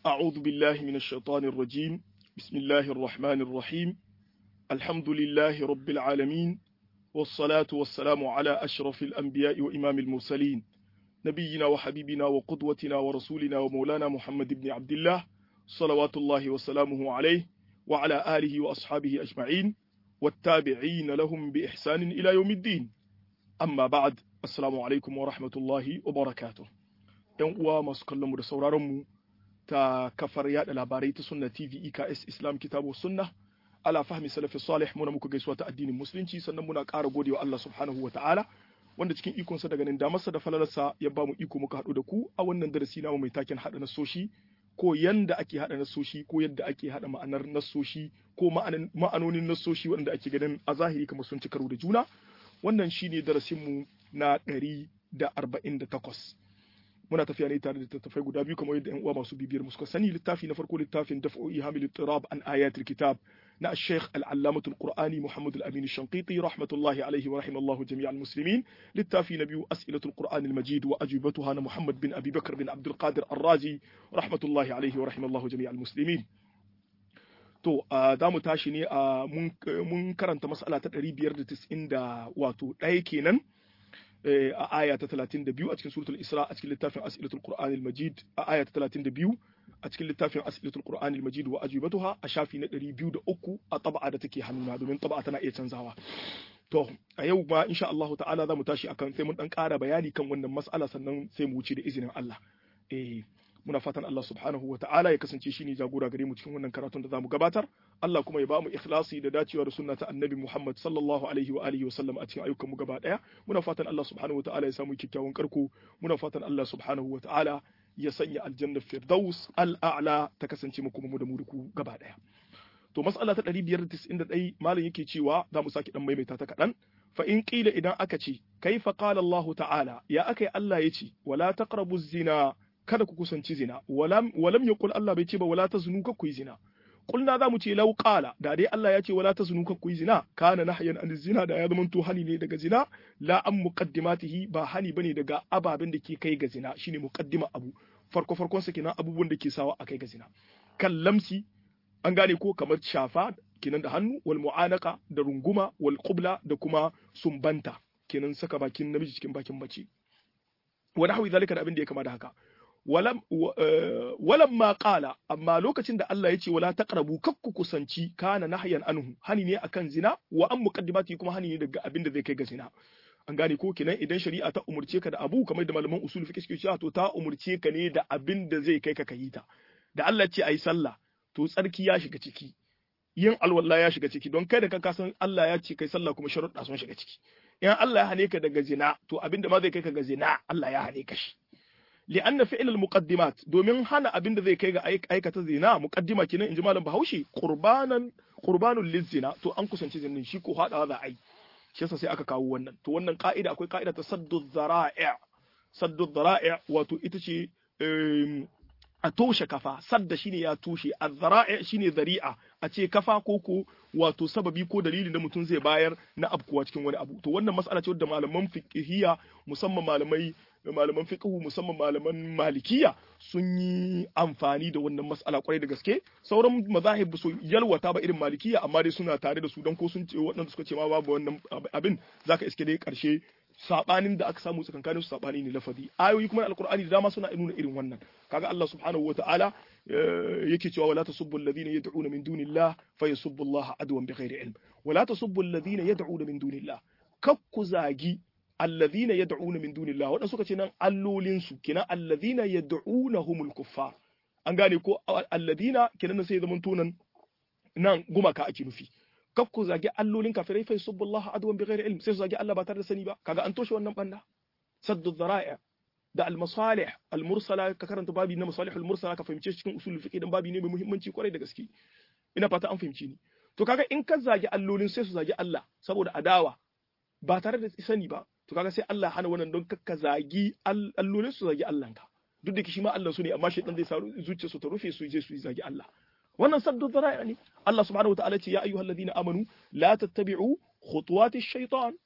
أعوذ بالله من الشيطان الرجيم بسم الله الرحمن الرحيم الحمد لله رب العالمين والصلاة والسلام على أشرف الأنبياء وإمام المرسلين نبينا وحبيبنا وقدوتنا ورسولنا ومولانا محمد بن عبد الله صلوات الله وسلامه عليه وعلى آله وأصحابه أجمعين والتابعين لهم بإحسان إلى يوم الدين أما بعد السلام عليكم ورحمة الله وبركاته ‘Yan uwa masu kallonmu da sauraronmu ta kafar yada labarai ta sunna TV EKS Islam Kitabu Sunna ala fahmi salafi salih muna muku gaisuwa ta addinin musulunci sannan muna ƙara godewa Allah subhanahu wa ta'ala wanda cikin ikonsa da ganin damarsa da falalarsa ya ba mu iko muka haɗu da ku a wannan darasi namu mai taken haɗa nasoshi ko yanda ake haɗa nasoshi ko yadda ake haɗa ma'anar nasoshi ko ma'anonin nasoshi waɗanda ake ganin a zahiri kamar sun ci karo da juna wannan shine darasinmu na ɗari da arba'in da takwas muna tafiya ne tare da tattafai guda biyu kamar yadda 'yan uwa masu bibiyar mu suka sani littafi na farko littafin daf'u ihamil tirab an ayatul kitab na الشيخ العلامة القرآني محمد الأمين الشنقيطي رحمة الله عليه ورحمه الله جميع المسلمين للتافي نبي أسئلة القرآن المجيد وأجوبتها أنا محمد بن أبي بكر بن عبد القادر الرازي رحمة الله عليه ورحمه الله جميع المسلمين to za mu tashi ne a mun karanta mas'ala ta 590 da wato ɗaya kenan a aya ta 32 a cikin suratul isra a cikin littafin as'ilatul qur'anil majid a aya ta 32 a cikin littafin as'ilatul qur'anil majid wa ajibatuha a shafi na 203 a tab'a da take hannuna domin tab'a tana iya canzawa to a yau ma insha Allah ta'ala za mu tashi akan sai mun dan ƙara bayani kan wannan mas'ala sannan sai mu wuce da izinin Allah eh muna fatan Allah subhanahu wa ta'ala ya kasance shine jagora gare mu cikin wannan karatun da zamu gabatar Allah kuma ya ba mu ikhlasi da dacewa da sunna ta annabi Muhammad sallallahu alaihi wa alihi wa sallam a cikin ayyukan mu gaba daya muna fatan Allah subhanahu wa ta'ala ya samu kyakkyawan karko muna fatan Allah subhanahu wa ta'ala ya sanya aljanna firdaus al'a'la ta kasance mu kuma mu da mu duku gaba daya to mas'ala ta 591 malam yake cewa za mu saki dan maimaita ta kadan fa in qila idan aka ce kaifa qala Allah ta'ala ya akai Allah ya ce wala taqrabu zina kada ku kusanci zina walam walam yaqul Allah bai ce ba wala tazunu ka ku yi zina kulna za mu ce law qala da dai Allah ya ce wala tazunu ka ku yi zina kana nahyan an zina da ya zamanto hani ne daga zina la an muqaddimatihi ba hani bane daga ababen da ke kai ga zina shine muqaddima abu farko farkon sa kenan abubuwan da ke sawa a kai ga zina kan lamsi an gane ko kamar shafa kenan da hannu wal mu'anaka da runguma wal qubla da kuma sumbanta kenan saka bakin namiji cikin bakin mace wa nahwi zalika da abin da ya kama da haka walam walam ma qala amma lokacin da Allah ya ce wala taqrabu kakku kusanci kana nahyan anhu hani ne akan zina wa an muqaddimati kuma hani ne daga abin da zai kai ga zina an gane ko kenan idan shari'a ta umurce ka da abu kamar da malaman usul fiqh suke cewa to ta umurce ka ne da abin da zai kai ka kayi ta da Allah ce ayi sallah to tsarki ya shiga ciki yin alwala ya shiga ciki don kai da ka san Allah ya ce kai sallah kuma sharuɗa sun shiga ciki in Allah ya hane ka daga zina to abin da ma zai kai ka ga zina Allah ya hane ka shi li'anna fi'l al-muqaddimat domin hana abin da zai kai ga aikata zina muqaddima kenan inji malam Bahaushe qurbanan qurbanul lizina to an kusanci zinin shi ko hadawa za a yi shi yasa sai aka kawo wannan to wannan ka'ida akwai ka'ida ta saddu dhara'i saddu dhara'i wato ita ce a toshe kafa sadda shine ya toshe azzara'i shine zari'a a ce kafa ko ko wato sababi ko dalilin da mutum zai bayar na abkuwa cikin wani abu to wannan mas'ala ce wadda malaman fiqhiyya musamman malamai malaman fiqhu musamman malaman malikiya sun yi amfani da wannan mas'ala kwarai da gaske sauran mazahib su yalwata ba irin malikiya amma dai suna tare da su don ko sun ce waɗanda suka ce ma babu wannan abin zaka iske dai karshe sabanin da aka samu tsakankanin su sabani ne lafazi ayoyi kuma alqur'ani da dama suna nuna irin wannan kaga Allah subhanahu wataala yake cewa wala tasubbu alladhina yad'una min dunillah fayasubbu Allah adwan bighairi ilm wala tasubbu alladhina yad'una min dunillah kakku zagi alladhina yad'una min dunillah wadan suka ce nan allolin su kina alladhina yad'unahumul kuffar an gane ko alladhina kinan sai zaman tunan nan gumaka ake nufi kaf ku zagi allolin kafirai fa subbullaha adwan bighairi ilm sai su zagi Allah ba tare da sani ba kaga an toshe wannan banda saddu dhara'i da al-masalih al-mursala ka karanta babi na masalih al-mursala ka fahimce cikin usul fiqh dan babi ne mai muhimmanci kwarai da gaske ina fata an fahimci ni to kaga in ka zagi allolin sai su zagi Allah saboda adawa ba tare da sani ba to kaga sai Allah hana wannan don ka zagi allolin su zagi Allah ka duk da shi ma Allah su ne amma shaytan zai sa zuciya su ta rufe su je su zagi Allah wannan saddu dhara'i ne Allah subhanahu wa ta'ala ce ya ayyuhal ladina amanu la tattabi'u khutuwati shaytan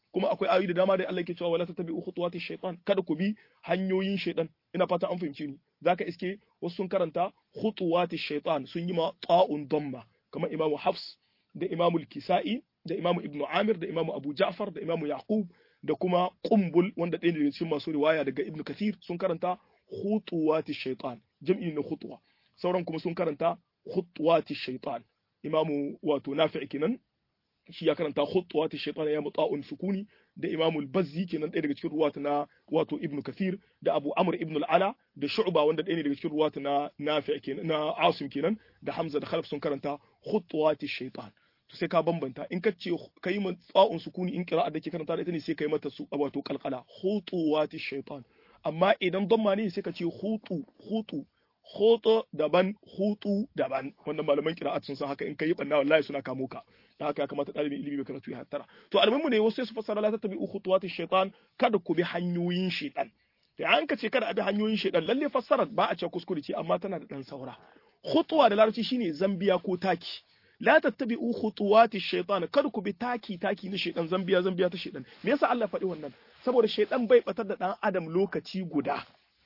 kuma akwai ayoyi da dama da Allah yake cewa wala tattabi'u khutuwati shaytan kada ku bi hanyoyin shaytan ina fata an fahimci ni zaka iske wasu sun karanta khutuwati shaytan sun yi ma ta'un damma kamar imamu hafs da imamu kisa'i da imamu ibnu amir da imamu abu ja'far da imamu yaqub da kuma qumbul wanda ɗaya ne daga cikin masu riwaya daga ibnu kathir sun karanta khutuwati shaytan jam'i na khutwa sauran kuma sun karanta khutuwati shaytan imamu wato nafi' kenan shi ya karanta khutuwati shaytan ya muta'un sukuni da imamul bazzi kenan ɗaya daga cikin ruwata na wato ibnu kathir da abu amr ibn al-ala da shu'ba wanda ɗaya ne daga cikin ruwata na nafi' kenan na asim kenan da hamza da khalaf sun karanta khutuwati shaytan to sai ka bambanta in ka ce ka yi tsa'un sukuni in kira'a da ke karanta da ita ne sai ka yi mata su wato kalkala khutuwati shaytan amma idan damma ne sai ka ce hutu hutu hoto daban hutu daban wannan malaman kira'at sun san haka in kai banna wallahi suna kamo ka da haka ya kamata ɗalibin ilimi bai karatu ya hattara to almuhimu ne wasu sai su fassara la tattabi khutuwati shaytan kada ku bi hanyoyin shaytan to an ka ce kada a bi hanyoyin shaytan lalle fassara ba a ce kuskure ce amma tana da dan saura khutuwa da larabci shine zambiya ko taki la tattabi'u khutuwati shaytan kada ku bi taki taki na shaytan zambiya zambiya ta shaytan me yasa Allah faɗi wannan saboda shaytan bai batar da dan adam lokaci guda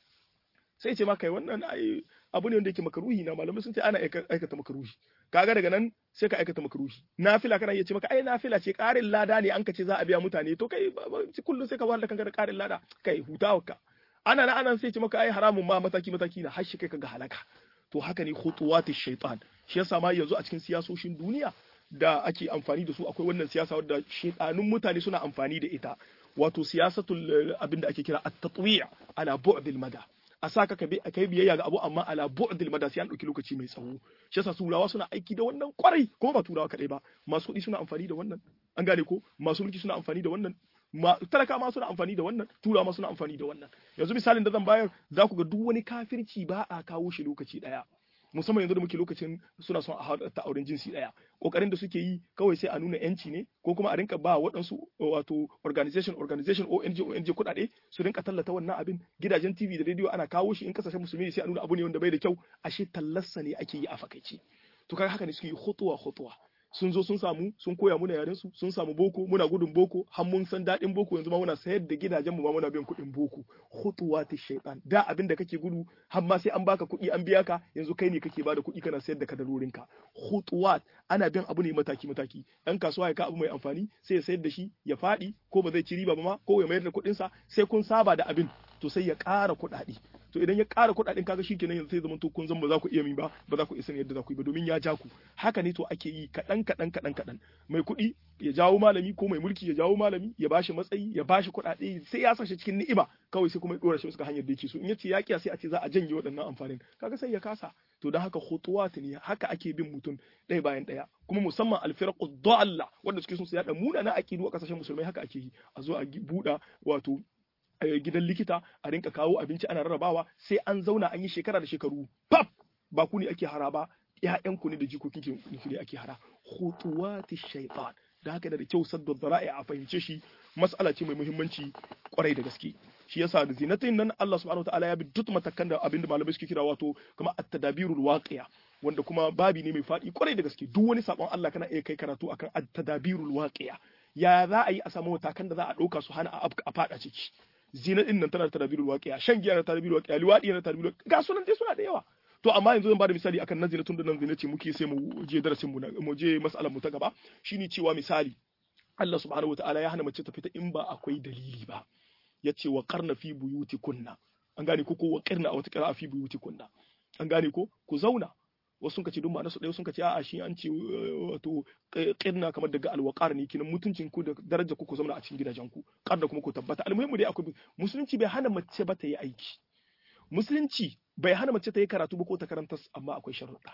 sai ce maka wannan ai abu ne wanda yake makaruhi na malamai sun ce ana aikata makaruhi kaga daga nan sai ka aikata makaruhi nafila kana iya ce maka ai nafila ce karin lada ne an ka ce za a biya mutane to kai kullum sai ka wahala kanka da karin lada kai hutawarka ana na anan sai ce maka ai haramun ma mataki mataki na har shi kai kaga halaka to haka ne khutuwatish shaitan shi yasa ma yanzu a cikin siyasoshin duniya da ake amfani da su akwai wannan siyasa wadda shaitanun mutane suna amfani da ita wato siyasatul abinda ake kira at-tatwi' ala bu'dil mada a sa ka kai biyayya ga abu amma ala bu'dil mada sai an dauki lokaci mai tsawo shi yasa turawa suna aiki da wannan kwarai kuma ba turawa kadai ba masu kuɗi suna amfani da wannan an gane ko masu mulki suna amfani da wannan talaka ma suna amfani da wannan turawa ma suna amfani da wannan yanzu misalin da zan bayar za ku ga duk wani kafirci ba a kawo shi lokaci daya musamman yanzu da muke lokacin suna son a ta auren jinsi daya kokarin da suke yi kawai sai a nuna yanci ne ko kuma a rinka ba waɗansu wato organization organization ONG ONG kuɗaɗe su rinka tallata wannan abin gidajen TV da radio ana kawo shi in kasashen musulmi sai a nuna abu ne wanda bai da kyau ashe tallarsa ne ake yi a fakaice to kaga haka ne suke yi hutuwa hutuwa sun zo sun samu sun koya muna yaren su sun samu boko muna gudun boko har mun san daɗin boko yanzu ma muna sayar da gidajen mu ma muna biyan kuɗin boko khutuwati shaytan da abin da kake gudu har ma sai an baka kuɗi an biya ka yanzu kai ne kake bada kuɗi kana sayar da kadarorin ka khutuwat ana bin abu ne mataki mataki dan kasuwa ya ka abu mai amfani sai ya sayar da shi ya faɗi ko ba zai ci riba ba ma ko ya mayar da kuɗin sa sai kun saba da abin to sai ya ƙara kuɗaɗe to idan ya ƙara kuɗaɗen kaga shi kenan yanzu sai zama to kun zan ba za ku iya min ba ba za ku iya yadda za ku yi ba domin ya ja ku haka ne to ake yi kaɗan kaɗan kaɗan kaɗan mai kuɗi ya jawo malami ko mai mulki ya jawo malami ya bashi matsayi ya bashi kuɗaɗe sai ya sa shi cikin ni'ima kawai sai kuma ya ɗora shi suka hanyar da yake so in ya ce ya kiya sai a ce za a janye waɗannan amfanin kaga sai ya kasa to don haka khutuwat ne haka ake bin mutum ɗaya bayan ɗaya kuma musamman alfiraqu dalla wanda suke son su yaɗa munana aqidu a kasashen musulmai haka ake yi a zo a buɗa wato gidan likita a rinka kawo abinci ana rarrabawa sai an zauna an yi shekara da shekaru pap ba ku ne ake hara ba ƴaƴanku ne da jikokin ku ne ake hara khutuwati shaytan da haka da kyau saddu dara'i a fahimce shi mas'ala ce mai muhimmanci kwarai da gaske shi yasa da zinatin nan Allah subhanahu wataala ya bi duk matakan da abinda malamai suke kira wato kuma at-tadabirul waqi'a wanda kuma babi ne mai faɗi kwarai da gaske duk wani sabon Allah kana iya kai karatu akan at-tadabirul waqi'a ya za a yi a samu matakan da za a ɗauka su hana a faɗa ciki zina din nan tana da tadabirul waqi'a shan giya na tadabirul waqi'a liwadi na tadabirul ga sunan dai suna da yawa to amma yanzu zan bada misali akan nan zina tun da nan zina ce muke sai mu je darasin mu mu je mas'alar mu ta gaba shine cewa misali Allah subhanahu wataala ya hana mace ta fita in ba akwai dalili ba yace wa qarna fi buyutikunna an gane ko ko wa qarna a wata qira'a fi buyutikunna an gane ko ku zauna wasu sun kace duk ma'ana su ɗaya sun kace a'a shi an ce wato qirna kamar daga alwaqar ne kinan mutuncin ku da daraja ku ku zauna a cikin gidajen ku qarna kuma ku tabbata almuhimmu dai akwai musulunci bai hana mace ba ta yi aiki musulunci bai hana mace ta yi karatu ba ko ta karanta amma akwai sharuɗa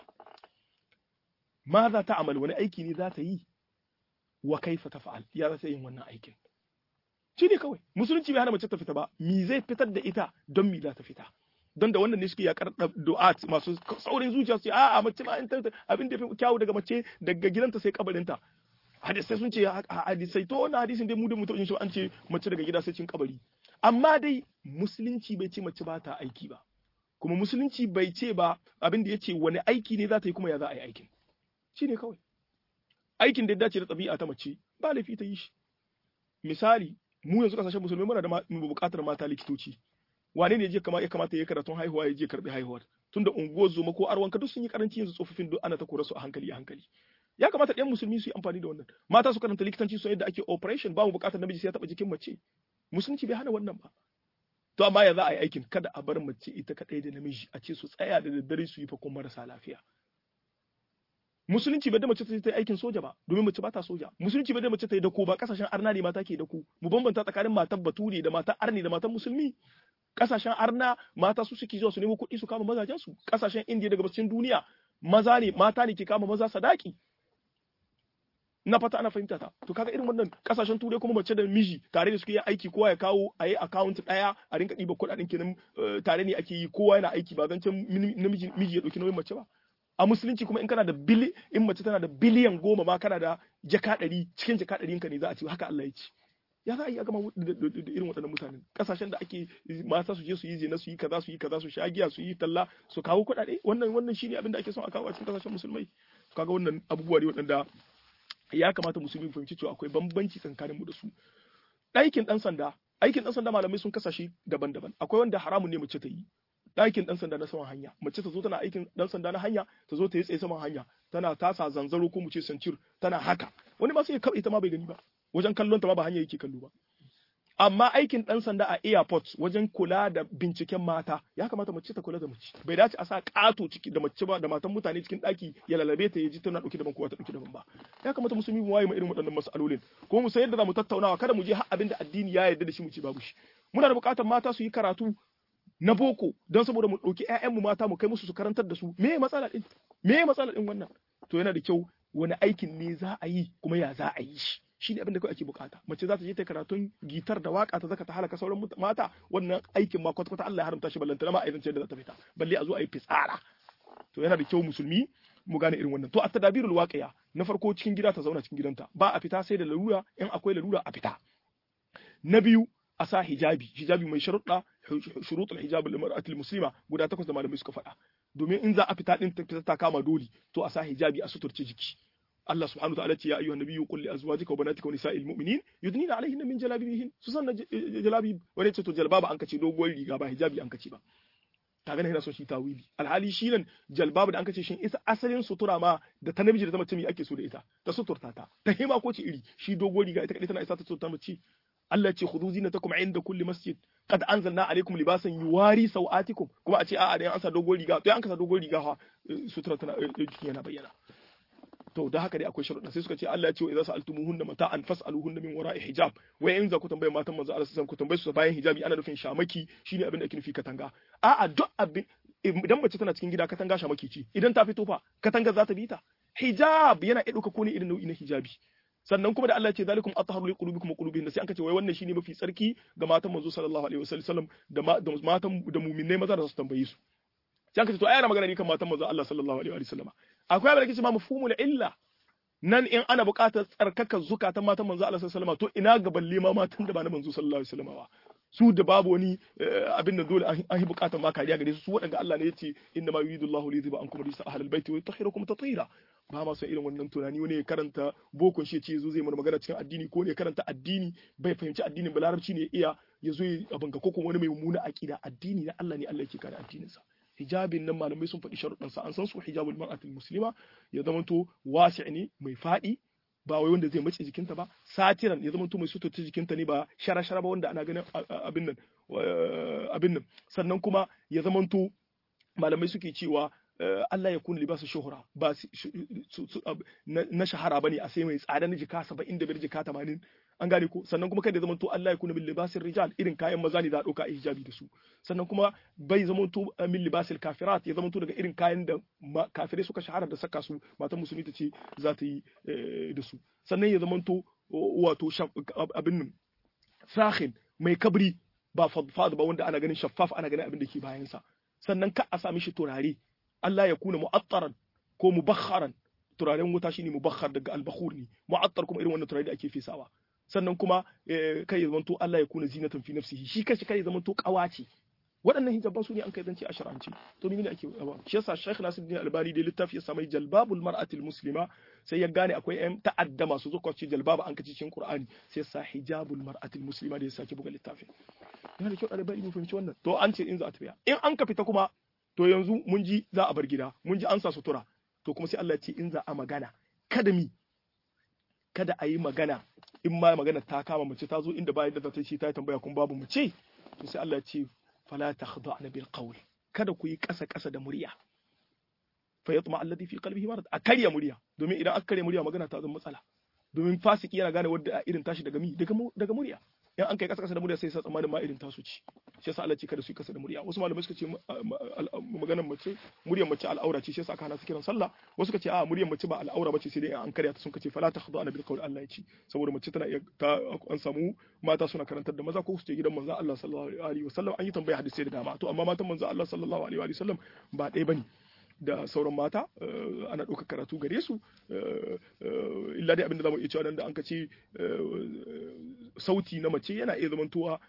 ma za ta amal wani aiki ne za ta yi wa kaifa ta fa'al ya za ta yin wannan aikin shi ne kawai musulunci bai hana mace ta fita ba mi zai fitar da ita don mi za ta fita don da wannan ne suke yakar du'at masu saurin zuciya su a'a mace ma abin da fi kyawu daga mace daga gidanta sai kabarinta hadisai sun ce hadisai to wannan hadisin dai mu da mutum shi an ce mace daga gida sai cin kabari amma dai musulunci bai ce mace ba ta aiki ba kuma musulunci bai ce ba abin da ya ce wani aiki ne za ta yi kuma ya za a yi aikin shi ne kawai aikin da ya dace da ɗabi'a ta mace ba laifi ta yi shi misali mu yanzu kasashen musulmai muna da buƙatar mata likitoci wane ne ya kamata ya karatun haihuwa ya je karbi haihuwar tunda unguwar zoma ko arwanka duk sun yi karanci yanzu tsofaffin duk ana ta kora su a hankali a hankali ya kamata ɗan musulmi su yi amfani da wannan mata su karanta likitanci su yadda ake operation ba mu buƙatar namiji sai ya taɓa jikin mace musulunci bai hana wannan ba to amma ya za a yi aikin kada a bar mace ita kaɗai da namiji a ce su tsaya da daddare su yi fakon marasa lafiya musulunci bai da mace ta yi aikin soja ba domin mace ba ta soja musulunci bai da mace ta yi dako ba kasashen arna ne mata ke dako mu bambanta tsakanin matan bature da matan arni da matan musulmi kasashen arna mata su suke zuwa su nemo kuɗi su kama mazajen su kasashen indiya daga bacin duniya maza ne mata ne ke kama maza sadaki na fata ana fahimta ta to kaga irin wannan kasashen turai kuma mace da miji tare da suke yin aiki kowa ya kawo a yi account daya a rinka ɗiba kuɗaɗen kenan tare ne ake yi kowa yana aiki ba zancen namiji miji ya ɗauki nauyin mace ba a musulunci kuma in kana da bili in mace tana da biliyan goma ma kana da jaka ɗari cikin jaka ɗari ka ne za a ce haka Allah ya ce ya za a yi a gama da irin waɗannan mutanen ƙasashen da ake mata su je su yi zina su yi kaza su yi kaza su sha giya su yi talla su kawo kuɗaɗe wannan wannan shine abin da ake son a kawo a cikin ƙasashen musulmai kaga wannan abubuwa ne waɗanda ya kamata musulmi fahimci cewa akwai bambanci tsakanin mu da su aikin ɗan sanda aikin ɗan sanda malamai sun kasashe daban-daban akwai wanda haramun ne mace ta yi ɗakin ɗan sanda na saman hanya mace ta zo tana aikin ɗan sanda na hanya ta zo ta yi tsaye saman hanya tana tasa zanzaro ko mu ce sancir tana haka wani ma sai ya ita ma bai gani ba wajen kallon ta ma ba hanya yake kallo ba amma aikin ɗan sanda a airport wajen kula da binciken mata ya kamata mace ta kula da mace bai dace a sa ƙato ciki da mace ba da matan mutane cikin ɗaki ya lalabe ta ya ji tana ɗauke daban kowa ta ɗauke daban ba ya kamata musulmi mu waye mu irin waɗannan masalolin kuma mu san yadda za mu tattaunawa kada mu je har abin da addini ya yarda da shi mu ce babu shi muna da buƙatar mata su yi karatu na boko don saboda mu ɗauki mu mata mu kai musu su karantar da su me matsala ɗin me matsala ɗin wannan to yana da kyau wani aikin ne za a yi kuma ya za a yi shi shi ne abin da kawai ake bukata mace za ta je ta karatun gitar da waka ta zaka ta halaka sauran mata wannan aikin ma kwata-kwata Allah ya haramta shi ballantana ma a yanzu da za ta fita balle a zo a yi fitsara to yana da kyau musulmi mu gane irin wannan to at tadabirul waqiya na farko cikin gida ta zauna cikin gidanta ba a fita sai da larura in akwai larura a fita na biyu a sa hijabi hijabi mai sharuɗa shurutul hijab al-mar'atil muslima guda takwas da malamai suka faɗa domin in za a fita din fita ta kama dole to a sa hijabi a suturce jiki Allah subhanahu wa ta'ala ce ya ayyuhan nabiyyu qul li azwajika wa banatika wa nisa'il mu'minin yudnina alayhinna min jalabibihin su sanna jalabi wani ce to jalbaba an kace doguwar riga ba hijabi an kace ba ta gane yana son shi tawili alhali shi nan jalbaba da an kace shin isa asalin sutura ma da ta namiji da ta mace me ake so da ita ta suturta ta ta hima ko ce iri shi doguwar riga ita kadai tana isa ta suturta mace Allah ce khudhu zinatakum inda kulli masjid qad anzalna alaykum libasan yuwari sawatikum kuma a ce a'a da an sa dogon riga to an ka sa dogon riga fa sutura tana jiki yana bayyana to da haka dai akwai sharuɗa sai suka ce Allah ya ce wa idza sa'altumuhunna mata'an fas'aluhunna min wara'i hijab wai in za ku tambaye matan manzo Allah sallallahu ku tambaye su bayan hijabi ana nufin shamaki shine abin da ake nufi katanga a'a duk abin idan mace tana cikin gida katanga shamaki ce idan ta fito fa katanga za ta bi ta hijab yana iya ɗauka ko ne irin nau'i na hijabi sannan kuma da Allah ce zalikum atharu li qulubikum wa qulubihim sai an kace wai wannan shine mafi tsarki ga matan manzo sallallahu alaihi wasallam da matan da mu'minai maza da su tambaye su sai an kace to ayana magana ne kan matan manzo Allah sallallahu alaihi wasallam akwai abin da kace ma mafhumul illa nan in ana buƙatar tsarkaka zukatan matan manzo Allah sallallahu alaihi wasallam to ina ga balle ma matan da ba na manzo sallallahu alaihi wasallam su da babu wani abin da dole an yi buƙatar ma kariya gare su su waɗanda Allah ne ya ce inna ma yuridu Allahu li yudhiba ankum rijsa ahlal baiti wa yutahhirakum tatheera ba ma son irin wannan tunani wani ya karanta bokon shi ce yazo zai mana magana cikin addini ko ne ya karanta addini bai fahimci addinin ba larabci ne ya iya ya zo abin ga kokon wani mai mummuna aqida addini na Allah ne Allah yake kare addinin sa hijabin nan malamai sun faɗi sharuɗan sa an san su hijabul mar'atil muslima ya zamanto wasi' ne mai faɗi ba wai wanda zai mace jikinta ba satiran ya zamanto mai suturta jikinta ne ba shara-shara ba wanda ana ganin abin nan abin nan sannan kuma ya zamanto malamai suke cewa Allah ya kuna libasu shuhura ba na shahara bane a sai mai tsada na jika 75 jika 80 an gane ko sannan kuma kada ya zamanto Allah ya kuna min libasin rijal irin kayan maza ne da dauka a hijabi da su sannan kuma bai zamanto min libasil kafirat ya zamanto daga irin kayan da kafirai suka shahara da saka su matan musulmi ta ce za ta yi da su sannan ya zamanto wato abin nan sahin mai kabri ba fadfad ba wanda ana ganin shaffaf ana ganin abin da ke bayansa sannan ka a sami shi turare Allah ya kuna mu'attaran ko mubakharan turaren wuta shine mubakhar daga albakhur ne mu'attar kuma irin wannan turare da ake fesawa sannan kuma kai ya zamanto Allah ya kuna zinatan fi nafsihi shi kashi kai ya zamanto kawace waɗannan hijaban su ne an kai zance a shar'anci to ni ne ake ba shi yasa Sheikh Nasiruddin Albani da littafi ya samai jalbabul mar'atil muslima sai ya gane akwai ƴan ta'adda masu zuwa ci jalbaba an kace cikin Qur'ani sai sa hijabul mar'atil muslima da ya sake buga littafi yana da kyau ɗalibai mu fahimci wannan to an ce in za a tafiya in an ka fita kuma to yanzu mun ji za a bar gida mun ji an sa sutura to kuma sai Allah ya ce in za a magana kada mi kada a yi magana in ma magana ta kama mace ta zo inda bayan da ta ce ta tambaya kun babu mace to sai Allah ya ce fala takhda'na bil qawl kada ku yi kasa kasa da murya fa yatma alladhi fi qalbihi marad a karya murya domin idan aka karya murya magana ta zama matsala domin fasiki yana gane wadda irin tashi daga mi daga daga murya in an kai kasa kasa da murya sai sa tsammanin ma irin tasu ci shi yasa Allah ce kada su yi kasa da murya wasu malamai suka ce maganar mace muryar mace al'aura ce shi yasa aka hana su kiran sallah wasu suka ce a muryar mace ba al'aura bace sai dai an karya ta sun ce fala takhda'na bil qawl Allah ya ce saboda mace tana iya ta an samu mata suna karantar da maza ko su ce gidan manzo Allah sallallahu alaihi wasallam an yi tambaya hadisi da dama to amma matan manzo Allah sallallahu alaihi wasallam ba ɗaya bane da sauran mata ana ɗaukar karatu gare su illa dai abinda zamu iya cewa da an ka ce sauti na mace yana iya zamantowa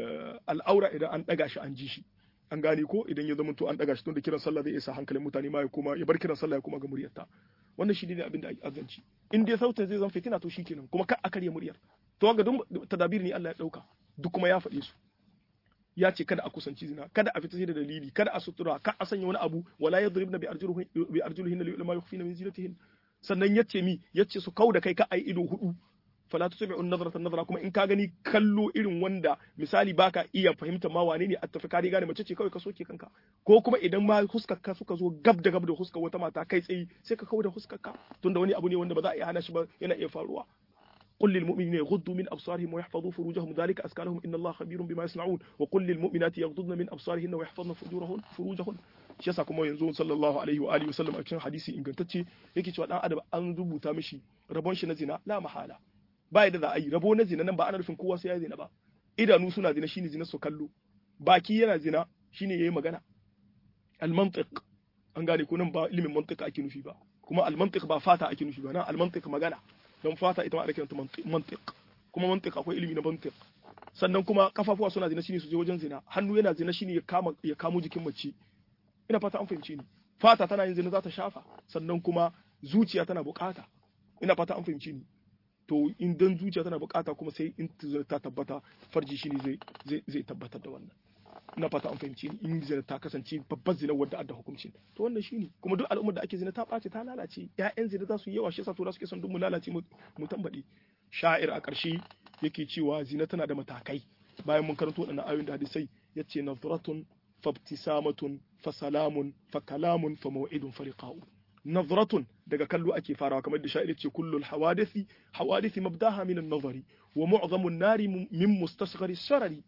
al'aura idan an ɗaga shi an ji shi an gane ko idan ya zamanto an ɗaga shi tun da kiran sallah zai isa hankalin mutane ma ya kuma ya bar kiran sallah ya kuma ga muryarta wannan shi ne abin da azanci in dai sautin zai zan fitina to shikenan kuma ka a karya muryar to ga duk tadabir ne Allah ya ɗauka duk kuma ya faɗe su ya ce kada a kusanci zina kada a fita sai da dalili kada a sutura ka a sanya wani abu wala yadribna bi arjulihin bi arjulihin li ma yukhfina min zinatihin sannan yace mi yace su kau da kai ka ai ido hudu fala tusbi'un nazrata nazara kuma in ka gani kallo irin wanda misali baka iya fahimta ma wane ne attafi ka gane mace ce kawai ka soke kanka ko kuma idan ma huskar ka suka zo gab da gab da huskar wata mata kai tsayi sai ka kau da huskar ka tunda wani abu ne wanda ba za a iya hana shi ba yana iya faruwa قل للمؤمنين يغضوا من أبصارهم ويحفظوا فروجهم ذلك أزكى لهم إن الله خبير بما يصنعون وقل للمؤمنات يغضضن من أبصارهن ويحفظن فروجهن فروجهن shi yasa kuma yanzu sallallahu alaihi wa alihi wasallam a cikin hadisi ingantacce yake cewa dan adam an rubuta mishi rabon shi na zina la mahala ba yadda za a yi rabo na zina nan ba ana nufin kowa sai ya zina ba idanu suna zina shine zina su kallo baki yana zina shine yayi magana al mantiq an gane ko nan ba ilimin mantiq ake nufi ba kuma al mantiq ba fata ake nufi ba nan al mantiq magana don fata ita ma ana kiranta mantiq kuma mantiq akwai ilimi na mantiq sannan kuma kafafuwa suna zina shine su je wajen zina hannu yana zina shine ya kama ya kamo jikin mace ina fata an fahimce ni fata tana yin zina za ta shafa sannan kuma zuciya tana bukata ina fata an fahimce ni to in dan zuciya tana bukata kuma sai in ta tabbata farji shine zai zai zai tabbatar da wannan ina fata an fahimci ni in zina ta kasance babbar zina wadda adda hukuncin to wannan shine kuma duk al'ummar da ake zina ta ɓace ta lalace ƴaƴan zina za su yi yawa shi yasa tura suke son duk mu lalace mu tambaɗe sha'ir a ƙarshe yake cewa zina tana da matakai bayan mun karanto waɗannan ayoyin da hadisai yace nazratun fabtisamatun fa salamun fa kalamun fa maw'idun fa liqa'u nazratun daga kallo ake farawa kamar da sha'ir ce kullul hawadisi hawadisi mabdaha min an-nazari wa mu'zamun nari min mustasghari sharari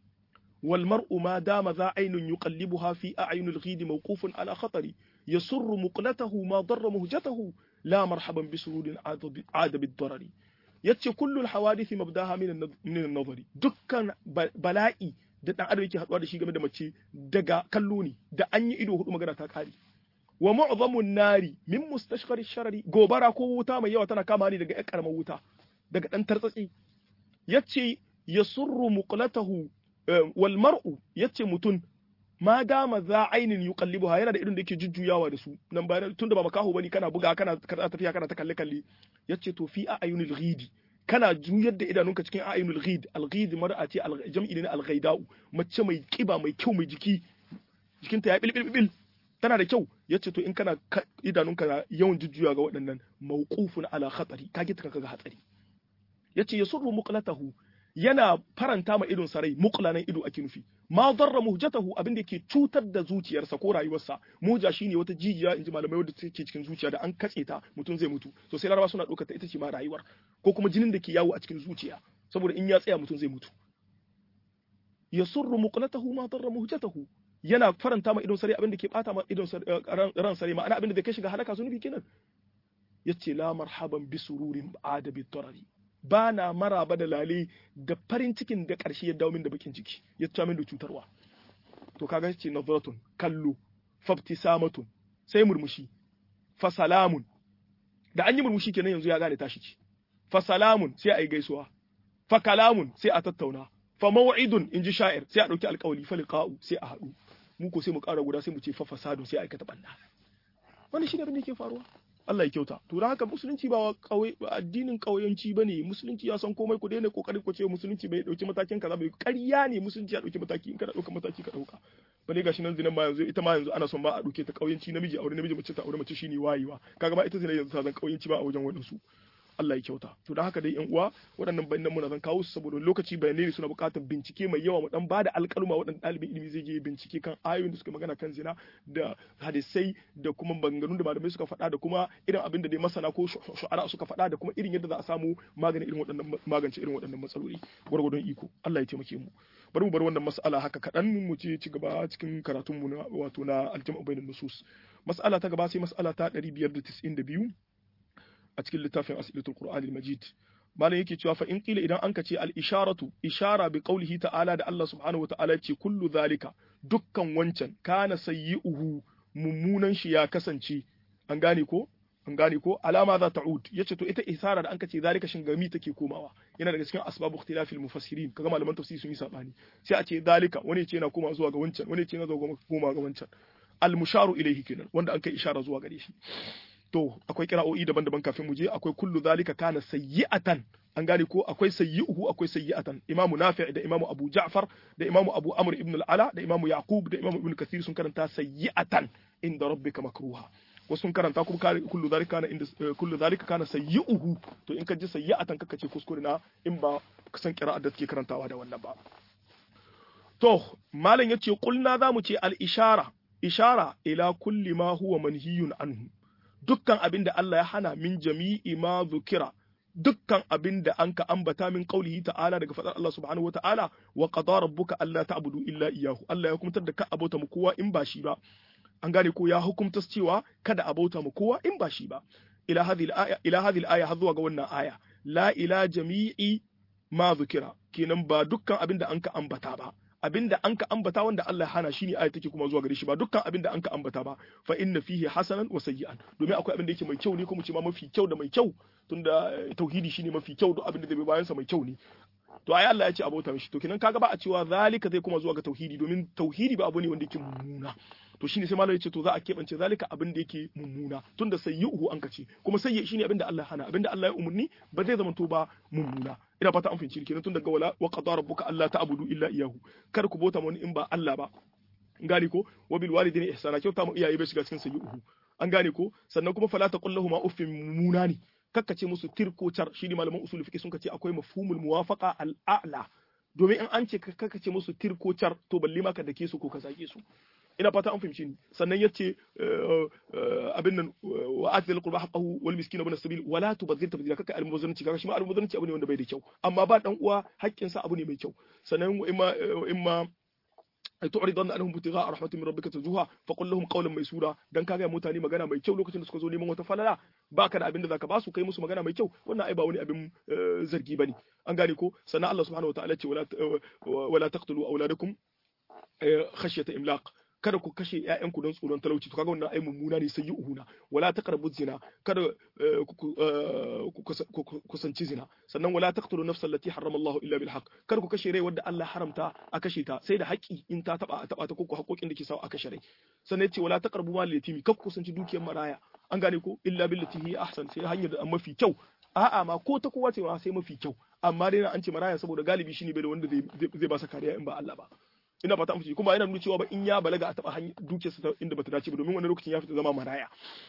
والمرء ما دام ذا عين يقلبها في أعين الغيد موقوف على خطر يسر مقلته ما ضر مهجته لا مرحبا بسرور عاد بالضرر yace kullul hawadisi mabdaha min an-nazari dukkan bala'i da dan adam yake haduwa da shi game da mace daga kallo ne da an yi ido hudu magana ta kare wa mu'zamun nari min mustashqari sharari gobara ko wuta mai yawa tana kama ne daga ƴan karamar wuta daga dan tartsatsi yace yasurru muqlatahu wal mar'u yace mutun ma dama za ainin yuqallibuha yana da irin da yake jujjuyawa da su nan bayan tunda ba makaho bane kana buga kana kana tafiya kana ta kalle kalle yace to fi ayunil ghidi kana juyar da idanunka cikin ayunil ghid al ghid mar'a ce jam'i ne al ghaida'u mace mai kiba mai kyau mai jiki jikinta ya bil bil tana da kyau yace to in kana idanunka yawan jujjuya ga waɗannan mawqufun ala khatari kage ta kaga hatsari yace yasurru muqlatahu yana faranta ma idon sarai muqlanan ido ake nufi ma darra muhjatahu abin da yake cutar da zuciyarsa ko rayuwarsa muja shine wata jijiya inji malamai wadda take cikin zuciya da an katse ta mutum zai mutu to sai laraba suna ɗaukar ta ita ce ma rayuwar ko kuma jinin da ke yawo a cikin zuciya saboda in ya tsaya mutum zai mutu yasurru muqlatahu ma darra muhjatahu yana faranta ma idon sarai abin da ke bata ma idon ran sarai ma'ana abin da kai shiga halaka zunubi kenan yace la marhaban bi sururin adabi tarari ba na maraba da lale da farin cikin da ƙarshe ya dawo min da bakin ciki ya ta min da cutarwa to kaga ce nazratun kallo fabtisamatun sai murmushi fa salamun da an yi murmushi kenan yanzu ya gane tashi ce fa salamun sai a yi gaisuwa fa kalamun sai a tattauna fa maw'idun in ji sha'ir sai a dauki alƙawali fa liqa'u sai a haɗu mu ko sai mu ƙara guda sai mu ce fa fasadu sai a aikata banna wannan shine abin da yake faruwa Allah ya kyauta to haka musulunci ba kawai addinin kauyanci bane musulunci ya san komai ku daina kokarin ku ce musulunci bai dauki matakin kaza bai ƙarya ne musulunci ya dauki mataki in kana dauka mataki ka dauka bane gashi nan zinan ma yanzu ita ma yanzu ana son ba a dauke ta kauyanci namiji aure namiji mace ta aure mace shine wayewa kaga ma ita zina yanzu ta zan kauyanci ba a wajen wadansu Allah ya kyauta to da haka dai yan uwa waɗannan bayanan muna zan kawo su saboda lokaci bayanai ne suna buƙatar bincike mai yawa mu dan bada alƙaluma waɗanda ɗalibin ilimi zai je bincike kan ayoyin da suka magana kan zina da hadisai da kuma maganganun da malamai suka faɗa da kuma irin abin da dai masana ko shu'ara suka faɗa da kuma irin yadda za a samu maganin irin waɗannan magance irin waɗannan matsaloli gwargwadon iko Allah ya taimake mu bari mu bar wannan mas'ala haka kaɗan mu ce ci gaba cikin karatun mu na wato na aljama'u bainan nusus mas'ala ta gaba sai mas'ala ta 592 a cikin littafin asilatul qur'an al-majid malam yake cewa fa in qila idan anka ce al-isharatu ishara bi qawlihi ta'ala da Allah subhanahu wata'ala ce kullu zalika dukkan wancan kana sayyi'uhu mummunan shi ya kasance an gane ko an gane ko alama za ta ud yace to ita isara da anka ce zalika shin gami take komawa yana daga cikin asbabu ikhtilafil mufassirin kaga malaman tafsiri sun yi sabani sai a ce zalika wani ce yana koma zuwa ga wancan wani ce yana zuwa koma ga wancan al-musharu ilayhi kenan wanda an kai ishara zuwa gare shi to akwai kira'o'i daban-daban kafin mu je akwai kullu zalika kana sayyi'atan an gane ko akwai sayyi'uhu akwai sayyi'atan imamu nafi' da imamu abu ja'far da imamu abu amr ibn al-ala da imamu yaqub da imamu ibn kathir sun karanta sayyi'atan inda rabbika makruha wasu sun karanta kuma kullu zalika kana inda kullu zalika kana sayyi'uhu to in ka ji sayyi'atan kaka ce kuskure na in ba san qira'ar da take karantawa da wannan ba to malam yace kulna zamu ce al-ishara ishara ila kulli ma huwa manhiyun anhu dukkan abin da Allah ya hana min jami'i ma zukira dukkan abin da an ka ambata min qaulihi ta'ala daga fadar Allah subhanahu wa ta'ala wa qada rabbuka alla ta'budu illa iyyahu Allah ya hukumtar da ka abota mu kowa in ba shi ba an gane ko ya hukumta cewa kada abota mu kowa in ba shi ba ila hadhihi al-aya ila hadhihi al-aya har zuwa ga wannan aya la ila jami'i ma zukira kenan ba dukkan abin da an ka ambata ba abinda an ka ambata wanda Allah ya hana shine aya take kuma zuwa gare shi ba dukkan abinda an ka ambata ba fa inna fihi hasanan wa sayyi'an domin akwai abin da yake mai kyau ne kuma ce ma mafi kyau da mai kyau tunda tauhidi shine mafi kyau duk abin da zai bi bayan sa mai kyau ne to ai Allah ya ce abota mishi to kenan kaga ba a cewa zalika zai kuma zuwa ga tauhidi domin tauhidi ba abu ne wanda yake mummuna to shine sai malam ya ce to za a keɓance zalika abin da yake mummuna tunda sayyi'uhu an kace kuma sayyi shine abin da Allah ya hana abin da Allah ya umurni ba zai zama to ba mummuna ina fata an fahimci kenan tun daga wala wa qadara rabbuka alla ta'budu illa iyyahu kar ku bota wani in ba Allah ba gane ko wa bil walidayni ihsana kyauta mu iyaye bai shiga cikin sayyi'uhu an gane ko sannan kuma fala taqul lahum uffin mummuna ne kakkace musu tirkocar shi ne malaman usul fiqh sun kace akwai mafhumul muwafaqa al-a'la domin in an ce kakkace musu tirkocar to balle ma ka dake su ko ka zage su ina fata an fahimci ni sannan yace abin nan wa atil qurba haqqahu wal miskin ibn sabil wala tubadhir tabdila kaka al mubazzaranci kaga shi ma al mubazzaranci abu ne wanda bai da kyau amma ba dan uwa haƙƙin sa abu ne mai kyau sannan imma imma تعرض عنهم ابتغاء رحمة من ربك ترجوها فقل لهم قولا ميسورا dan kaga mutane magana mai kyau lokacin da suka zo neman wata falala baka da abin da zaka ba su kai musu magana mai kyau wannan ai ba wani abin zargi bane an gane ko sannan Allah subhanahu wataala ce wala wala taqtulu auladakum khashyata imlaq kada ku kashe ƴaƴanku don tsoron talauci to kaga wannan ai mummuna ne sai yi uhuna wala taqrabu zina kada ku kusanci zina sannan wala taqtulu nafsa allati harrama Allah illa bil haqq kada ku kashe rai wanda Allah haramta a kashe ta sai da haƙi in ta taba a taba ta ko haƙoƙin da ke sawa a kashe rai sannan yace wala taqrabu mal yatimi kada ku kusanci dukiyar maraya an gane ko illa billati hi ahsan sai hanyar da mafi kyau a'a ma ko ta kowa ce ma sai mafi kyau amma dai an ce maraya saboda galibi shine bai da wanda zai ba sa kariya in ba Allah ba ina fata an kuma yana nuna cewa ba in ya balaga a taba hanyar dukiyarsa ta inda bata dace ba domin wani lokacin ya fita zama maraya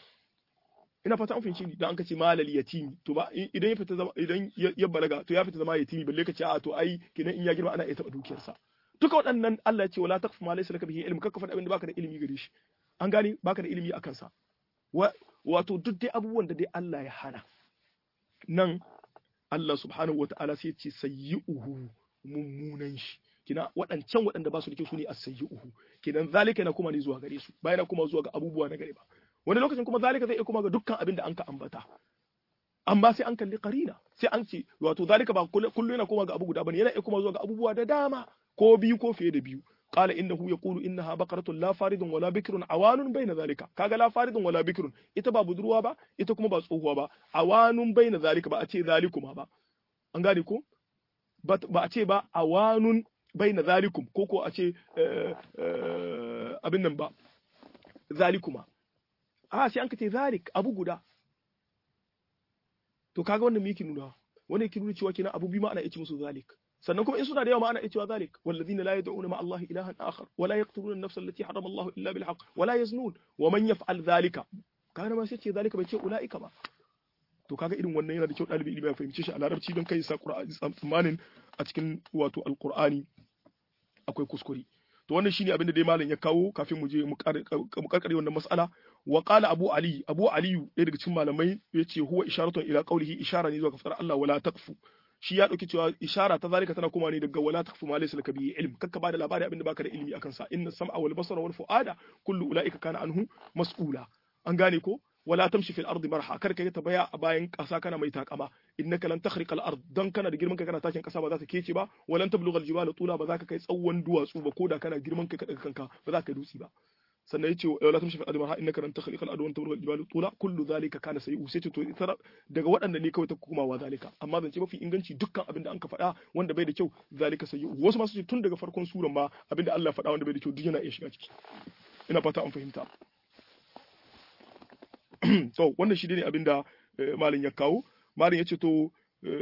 ina fata an fahimci dan an kace malal yatimi to ba idan ya fita zama idan ya balaga to ya fita zama yatimi balle ka ce a to ai kinan in ya girma ana iya taba dukiyarsa duka waɗannan Allah ya ce wala taqfu ma laysa laka bihi ilm kakka faɗa abin da baka da ilimi gare shi an gane baka da ilimi akan sa wato duk dai abubuwan da dai Allah ya hana nan Allah subhanahu wataala sai ya ce sayyi'uhu mummunan shi kina waɗancan waɗanda ba su da kyau su ne as-sayyi'uhu kinan zalika na kuma ne zuwa gare su bayan kuma zuwa ga abubuwa na gare ba wani lokacin kuma zalika zai iya kuma ga dukkan abin da an ka ambata amma sai an kalli qarina sai an ce wato zalika ba kullu yana kuma ga abu guda bane yana iya kuma zuwa ga abubuwa da dama ko biyu ko fiye da biyu qala innahu yaqulu innaha baqaratun la faridun wala bikrun awanun bayna zalika kaga la faridun wala bikrun ita ba budurwa ba ita kuma ba tsohuwa ba awanun bayna zalika ba a ce zalikuma ba an gane ko ba a ce ba awanun baina zalikum ko ko a ce abin nan ba zalikuma a sai an ka ce zalik abu guda to kaga wannan me yake nuna wannan yake nuna cewa kenan abu biyu ma ana iya musu zalik sannan kuma in suna da yawa ma ana iya cewa zalik wallazina la yad'una ma Allah ilahan akhar wa la yaqtuluna an-nafs allati harama Allah illa bil haqq wa la yaznun wa man yaf'al zalika kaga ma sai ce zalika bai ce ulaika ba to kaga irin wannan yana da kyau dalibi ilimi ya fahimce shi a larabci don kai sa qur'ani tsammanin a cikin wato alqur'ani akwai kuskure to wannan shine abin da dai malam ya kawo kafin mu je mu karkare wannan mas'ala wa qala abu ali abu ali ɗaya daga cikin malamai yace huwa isharatun ila qawlihi ishara ne zuwa kafar Allah wala taqfu shi ya dauki cewa ishara ta zalika tana kuma ne daga wala taqfu ma laysa laka bihi ilm kakka bada labari abin da baka da ilimi akan sa inna sam'a wal basara wal fuada kullu ulaika kana anhu mas'ula an gane ko wala tamshi fil ardi marha kar ka ta baya a bayan kasa kana mai takama innaka lan takhriqa al ard dan kana da girman ka kana takin kasa ba za ta kece ba walan tablugha al jibala tula ba za ka kai tsawon duwatsu ba koda kana girman ka daga kanka ba za ka dutsi ba sannan yace wala tamshi fil ardi marha innaka lan takhriqa al ard wa tablugha al jibala tula kullu dhalika kana sayu sai to ita daga waɗanda ne kawai ta kuma wa zalika amma zance mafi inganci dukkan abin da an ka faɗa wanda bai da kyau zalika sayu wasu masu ce tun daga farkon suran ma abin da Allah faɗa wanda bai da kyau duk yana iya shiga ciki ina fata an fahimta to wannan shi ne abin da malin ya kawo malin ya ce to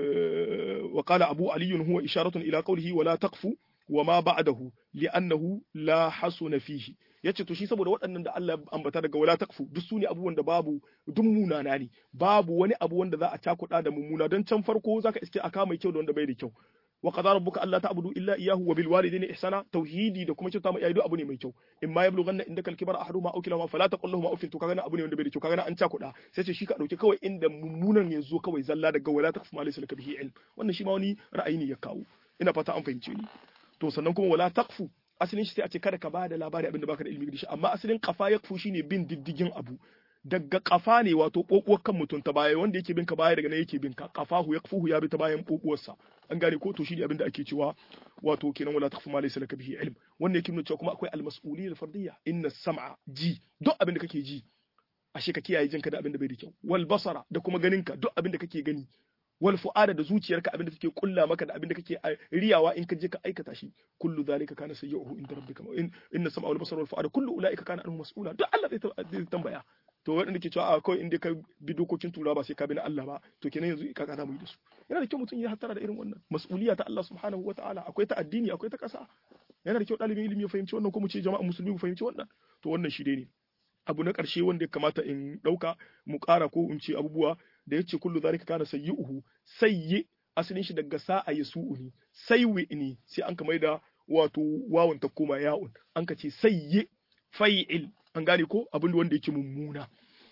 wa qala abu ali huwa isharatun ila qawlihi wala taqfu wa ma ba'dahu li'annahu la hasuna fihi yace to shi saboda waɗannan da Allah ya ambata daga wala taqfu duk su ne abubuwan da babu duk munana ne babu wani abu wanda za a cakuɗa da mummuna don can farko zaka iske aka mai kyau da wanda bai da kyau wa qadara rabbuka alla ta'budu illa iyyahu wa bil walidayni ihsana tauhidi da kuma kyauta ma iyaye abu ne mai kyau in ma yablughanna indaka al-kibara ahaduhuma aw kilahuma fala taqul lahum uffin to kaga abu ne wanda bai da kyau kaga an cakuda sai ce shi ka dauki kawai inda mummunan ya zo kawai zalla daga wala taqfu ma laysa laka bihi ilm wannan shi ma wani ra'ayi ne ya kawo ina fata an fahimce ni to sannan kuma wala taqfu asalin shi sai a ce kada ka bada labari abinda baka da ilimi da shi amma asalin kafa yakfu shine bin diddigin abu daga kafa ne wato kokuwar kan mutum ta baya wanda yake bin ka baya daga nan yake bin ka kafahu yakfuhu ya bi ta bayan kokuwarsa an gane ko to shi ne abin da ake cewa wato kenan wala takfu ma laysa laka bihi ilm wannan yake nuna cewa kuma akwai al-mas'uliyya al-fardiyya inna sam'a ji duk abin da kake ji ashe ka kiyaye jinka da abin da bai da kyau wal basara da kuma ganinka duk abin da kake gani wal fu'ada da zuciyarka abin da take kulla maka da abin da kake riyawa in ka je ka aikata shi kullu zalika kana sayyi'uhu inda rabbika in inna sam'a wal basara wal fu'ada kullu ulaika kana anhu mas'ula duk Allah zai tambaya to waɗanda ke cewa a kawai inda ka bi dokokin tura ba sai ka bi na Allah ba to kenan yanzu ka za mu yi da su yana da kyau mutum ya hattara da irin wannan mas'uliya ta Allah subhanahu wa ta'ala akwai ta addini akwai ta ƙasa yana da kyau ɗalibin ilimi ya fahimci wannan ko mu ce jama'a musulmi mu fahimci wannan to wannan shi dai ne abu na ƙarshe wanda ya kamata in ɗauka mu ƙara ko in ce abubuwa da ya ce kullu zalika kana sayyi'uhu sayyi asalin shi daga sa'a ya su'uni saywi ne sai an kamar da wato wawan ta koma ya'un an ka ce sayyi fai'il an gane ko abin wanda yake mummuna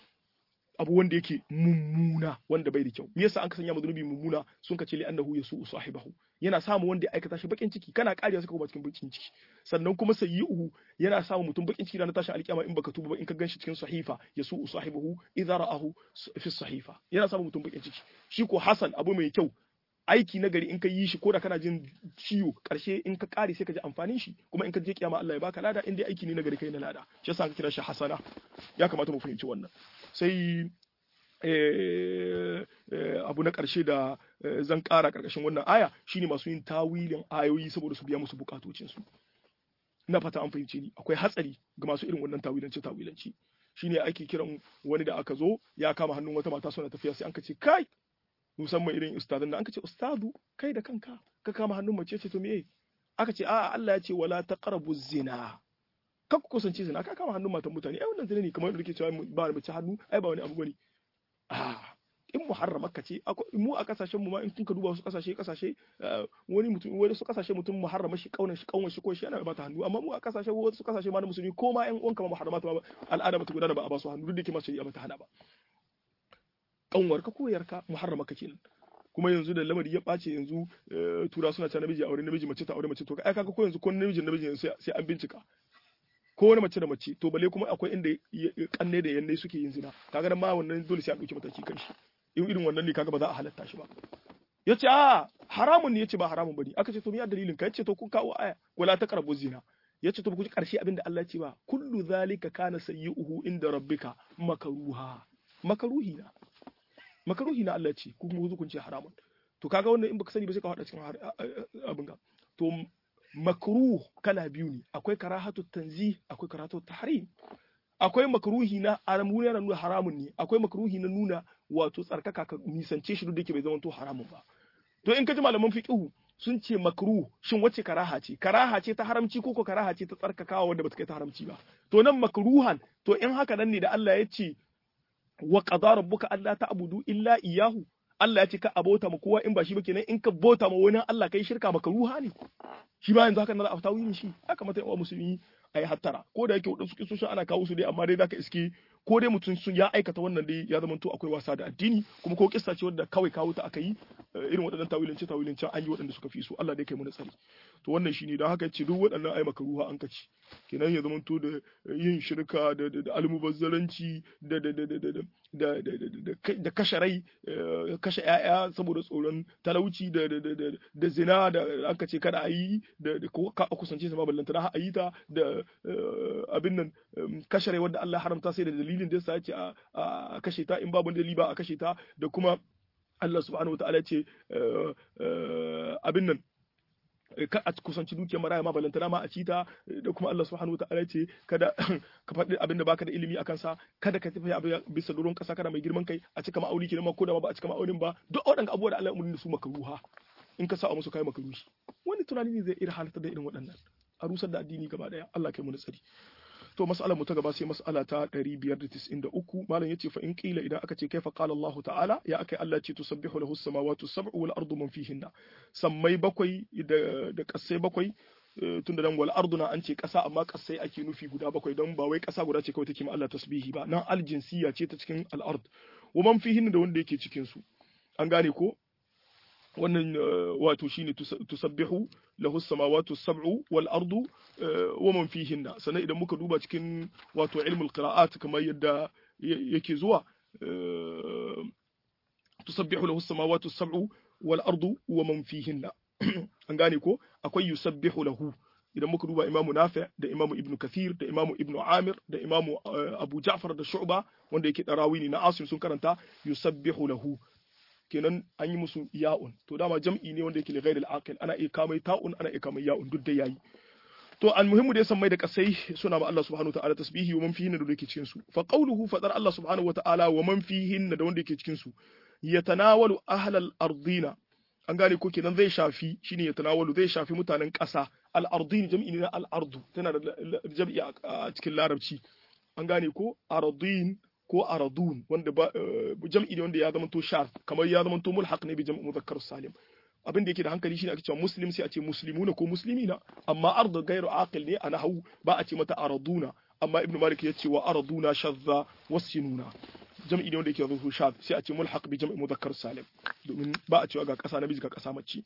abu wanda yake mummuna wanda bai da kyau me yasa an ka sanya zunubi mummuna sun ka ce li annahu yasu sahibahu yana samu wanda ya aikata shi bakin ciki kana kariya suka kuma cikin bakin ciki sannan kuma sayyi'uhu yana samu mutum bakin ciki ranar tashin alkiyama in baka tuba ba in ka ganshi cikin sahifa yasu sahibahu idza ra'ahu fi sahifa yana samu mutum bakin ciki shi ko hasan abu mai kyau aiki na gari in ka yi shi ko da kana jin ciwo karshe in ka kare sai ka ji amfanin shi kuma in ka je kiyama Allah ya baka lada in dai aiki ne na gari kai na lada shi yasa ka kira shi hasana ya kamata mu fahimci wannan sai abu na ƙarshe da zan ƙara ƙarƙashin wannan aya shine masu yin tawilin ayoyi saboda su biya musu bukatocinsu ina fata an fahimce ni akwai hatsari ga masu irin wannan tawilanci tawilanci shine ake kiran wani da aka zo ya kama hannun wata mata suna tafiya sai an ka ce kai musamman irin ustazan da an ka ce ustazu kai da kanka ka kama hannun mace ce to me aka ce a'a Allah ya ce wala taqrabu zina kan ku kusance zina ka kama hannun matan mutane ai wannan zina ne kamar yadda kake cewa ba mace hannu ai ba wani abu bane ah in muharrama ka ce mu a kasashen mu ma in kuka duba wasu kasashe kasashe wani mutum wani su kasashe mutum muharrama shi kaunar shi kaunar shi ko shi yana bata hannu amma mu a kasashe wasu kasashe ma na musulmi ko ma yan uwanka ma muharrama ta al'ada bata gudana ba a ba su hannu duk da ke ma shari'a bata hana ba kanwar ka ko yarka muharrama ka kenan kuma yanzu da lamari ya ɓace yanzu tura suna ta namiji aure namiji mace ta aure mace to ai kaga ko yanzu ko namiji namiji sai an bincika ko wani mace da mace to bale kuma akwai inda kanne da yanne suke yin zina kaga nan ma wannan dole sai an dauki mataki kan shi in irin wannan ne kaga ba za a halatta shi ba yace a haramun ne yace ba haramun bane aka ce to me dalilin ka yace to kun kawo aya wala taqrabu zina yace to ku ji karshe abinda Allah ya ce ba kullu zalika kana sayyi'uhu inda rabbika makaruha makaruhi na makaruhi na Allah ce ku kuma kun ce haramun to kaga wannan in baka sani ba sai ka hada cikin abin ga to makruh kala biyu ne akwai karahatu tanzih akwai karahatu tahrim akwai makruhi na aramu na nuna haramun ne akwai makruhi na nuna wato tsarkaka ka nisance shi duk da yake bai zama to haramun ba to in ka ji malaman fiqhu sun ce makruh shin wace karaha ce karaha ce ta haramci ko ko karaha ce ta tsarkakawa wanda bata kai ta haramci ba to nan makruhan to in haka nan ne da Allah ya ce wa qadara rabbuka alla ta'budu illa iyyahu Allah ya ce ka abota ma kowa in ba shi ba kenan in ka bota ma wani Allah kai shirka makruha ne shi ba yanzu haka nan a tawi shi haka mata yawa musulmi a yi hattara ko da yake wadansu kisoshin ana kawo su dai amma dai zaka iske ko dai mutum sun ya aikata wannan dai ya zama to akwai wasa da addini kuma ko kissa ce wadda kawai kawo ta aka yi irin waɗannan tawilance tawilance an yi waɗanda suka fi su Allah dai kai mu tsari to wannan shine don haka ce duk waɗannan ai maka ruha an kaci kenan ya zama to da yin shirka da da almubazzaranci da da da da da da kashe rai kashe ƴaƴa saboda tsoron talauci da da zina da aka ce kada a yi da ka kusance sama ballanta na a yi ta da abin nan kashe rai wanda Allah haramta sai da dalilin da yasa ya ce a kashe ta in babu dalili ba a kashe ta da kuma Allah subhanahu wa ta'ala ce abin nan ka a kusanci dukiyar maraya ma balantana ma a cita da kuma Allah subhanahu wa ta'ala ce kada ka faɗi abin da baka da ilimi a kansa kada ka tafi abin bisa doron ƙasa kana mai girman kai a cika ma'auni kenan ma ko da ma ba a cika ma'aunin ba duk waɗannan abubuwa da Allah ya umarni su makaruha in ka sa a musu kai makaruhi wani tunani ne zai iya halatta da irin waɗannan a rusar da addini gaba daya Allah kai mu tsari to mas'alar mu ta gaba sai mas'ala ta 593 malam yace fa in qila idan aka ce kaifa qala Allah ta'ala ya akai Allah ce tusabbihu lahu as-samawati as-sab'u wal ardu man fihinna sammai bakwai da da kasai bakwai tunda dan wal arduna an ce kasa amma kasai ake nufi guda bakwai don ba wai kasa guda ce kawai take ma Allah tasbihi ba nan aljinsiya ce ta cikin al-ard wa man fihinna da wanda yake cikin su an gane ko wannan wato shine tusabbihu lahu samawati sab'u wal ardu wa man fihinna sannan idan muka duba cikin wato ilmul qira'at kamar yadda yake zuwa tusabbihu lahu samawati sab'u wal ardu wa man fihinna an gane ko akwai yusabbihu lahu idan muka duba imamu nafi da imamu ibnu kathir da imamu ibnu amir da imamu abu ja'far da shu'ba wanda yake darawi ne na asim sun karanta yusabbihu lahu kenan an yi musu ya'un to dama jam'i ne wanda yake li ghairil aqil ana iya kamai ta'un ana iya kamai ya'un duk da yayi to almuhimmu da san mai da kasai suna ma Allah subhanahu wataala tasbihi wa man fihinna da wanda yake cikin su fa qawluhu fadar Allah subhanahu wataala wa man fihinna da wanda yake cikin su yatanawalu ahlal ardina an gane ko kenan zai shafi shine yatanawalu zai shafi mutanen ƙasa al ardin jam'i ne na al ardu tana da jam'i a cikin larabci an gane ko ardin ko aradun wanda ba jam'i ne wanda ya zama to shar kamar ya zama to mulhaq ne bi jam'i muzakkar salim abin da yake da hankali shine ake cewa muslim sai a ce muslimuna ko muslimina amma ardu gairu aqil ne a nahwu ba a ce mata araduna amma ibnu malik ya ce wa araduna shadza wasinuna jam'i ne wanda yake zama shar sai a ce mulhaq bi jam'i muzakkar salim domin ba a cewa ga kasa namiji ga kasa mace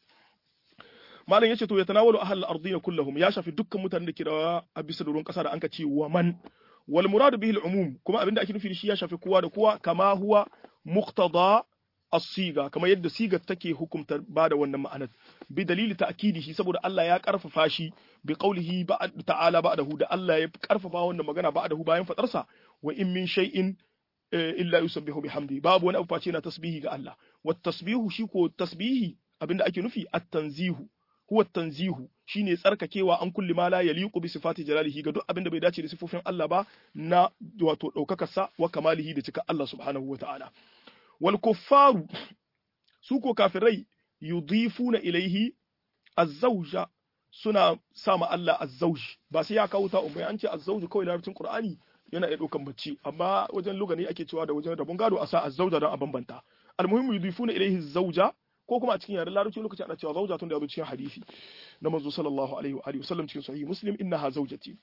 malam yace to ya tanawalu ahlul ardina kullahum ya shafi dukkan mutanen da ke da a bisa doron kasa da anka ce wa man wal muradu bihi al-umum kuma abinda ake nufi da shi ya shafi kowa da kowa kama huwa muqtada as-siga kamar yadda sigar take hukumta bada wannan ma'anar bi dalili ta'kidihi saboda Allah ya karfafa shi bi qawlihi ta'ala ba'dahu da Allah ya karfafa wannan magana ba'dahu bayan fadarsa wa in min shay'in illa yusabbihu bihamdi babu wani abu face na tasbihi ga Allah wa tasbihu shi ko tasbihi abinda ake nufi at-tanzihu huwa tanzihu shine tsarkakewa an kulli ma la yaliqu bi sifati jalalihi ga duk abin da bai dace da sifofin Allah ba na wato daukakarsa wa kamalihi da cika Allah subhanahu wa ta'ala wal kuffaru su ko kafirai yudifuna ilaihi az-zawja suna sama Allah az-zawj ba sai ya kawo ta umai an ce az-zawj kawai larabcin Qur'ani yana iya daukan bacci amma wajen lugani ake cewa da wajen rabon gado a sa az-zawja don a bambanta al-muhimmu yudifuna ilaihi az-zawja ko kuma a cikin yaren larabci lokacin ana cewa zauja tun da yazo cikin hadisi na manzo sallallahu alaihi wa alihi wasallam cikin sahih muslim innaha zaujati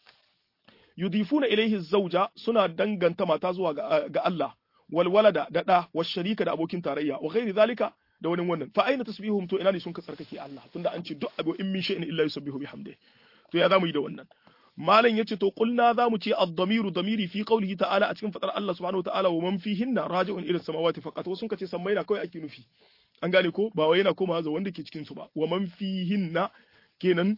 yudifuna ilayhi zauja suna danganta mata zuwa ga Allah wal walada da da wa sharika da abokin tarayya wa ghairi zalika da wani wannan fa aina tasbihum to ina ne sun ka tsarkake Allah tunda an ce duk abu in min shay'in illa yusabbihu bihamdihi to ya zamu yi da wannan malam yace to qulna zamu ce ad-damiru damiri fi qawlihi ta'ala a cikin fadar Allah subhanahu wa ta'ala wa man fihinna raji'un ila samawati faqat wasun kace sammai na kawai ake nufi an gane ko ba wai yana komawa ga wanda ke cikin su ba wa man fihinna kenan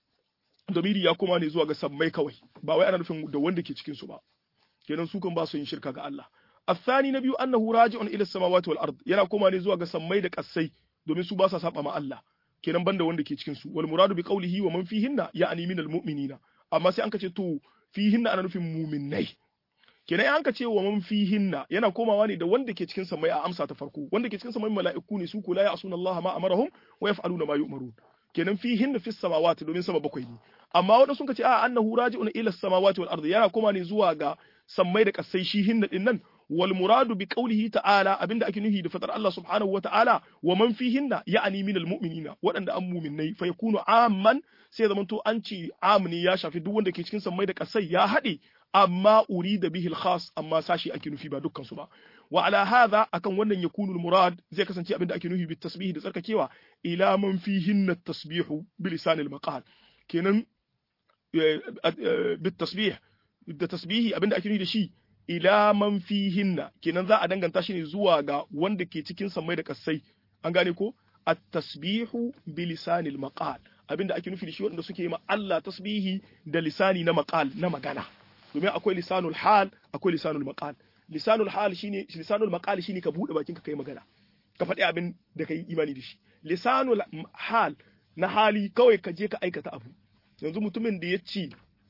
damiri ya koma ne zuwa ga sammai kawai ba wai ana nufin da wanda ke cikin su ba kenan su kan ba su yin shirka ga Allah الثاني نبي أنه راجع إلى السماوات والأرض yana koma ne zuwa ga sammai da kassai domin su ba sa saba ma Allah kenan banda wanda ke cikin su wal muradu bi qawlihi wa man fihinna ya'ni minal mu'minina amma sai an ka ce to fihinna ana nufin mu'minnai kenan an ka ce wa man fihinna yana komawa ne da wanda ke cikin samai a amsa ta farko wanda ke cikin samai mala'iku ne su ko la ya'suna Allah ma amarahum wa yaf'aluna ma yu'marun kenan fihinna fis samawati domin sama bakwai ne amma wanda sun ka ce a annahu raji'un ila samawati wal ardi yana koma ne zuwa ga sammai da kasai shi hinna din nan wal muradu bi qawlihi ta'ala abinda ake nufi da fatar Allah subhanahu wata'ala wa man fihinna ya'ni minal mu'minina waɗanda an mu'minnai fa yakunu amman sai zaman to an ci amni ya shafi duk wanda ke cikin sammai da kasai ya haɗe amma urida bihi al-khas amma sashi ake nufi ba dukkan su ba wa ala hadha akan wannan yakunu al-murad zai kasance abinda ake nufi bi tasbih da tsarkakewa ila man fihinna at-tasbihu bi lisan al-maqal kenan bi tasbih da tasbihi abinda ake nufi da shi ila man fihinna kenan za a danganta shi ne zuwa ga wanda ke cikin sammai da kasai an gane ko at-tasbihu bi lisanil maqal abinda ake nufi da shi wanda suke yi ma Allah tasbihi da lisani na maqal na magana domin akwai lisanul hal akwai lisanul maqal lisanul hal shine lisanul maqal shine ka bude bakin ka kai magana ka faɗi abin da kai imani da shi lisanul hal na hali kawai ka je ka aikata abu yanzu mutumin da ya ce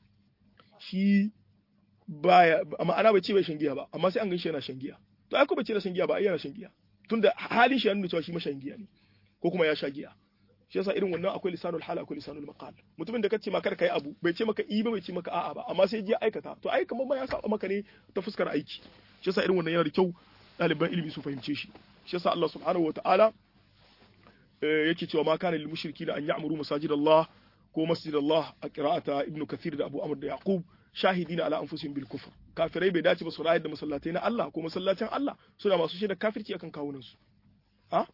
shi baya ma'ana bai ce bai shan giya ba amma sai an ganshi yana shan giya to ai ko bai ce yana shan giya ba ai yana shan giya tunda halin shi ya nuna cewa shi mashan giya ne ko kuma ya sha giya shi yasa irin wannan akwai lisanul hal akwai lisanul maqal mutumin da kace ma kar kai abu bai ce maka i ba bai ce maka a'a ba amma sai ya aikata to ai kamar ma ya saba maka ne ta fuskar aiki shi yasa irin wannan yana da kyau ɗaliban ilimi su fahimce shi shi yasa Allah subhanahu wataala yake cewa ma kana lil mushrikina an ya'muru masajidallah ko masjidallah a qira'ata ibnu kathir da abu amr da yaqub shahidina ala anfusihim bil kufr kafirai bai dace ba su rayar da masallatai na Allah ko masallacin Allah suna masu shaida kafirci akan kawunan su ha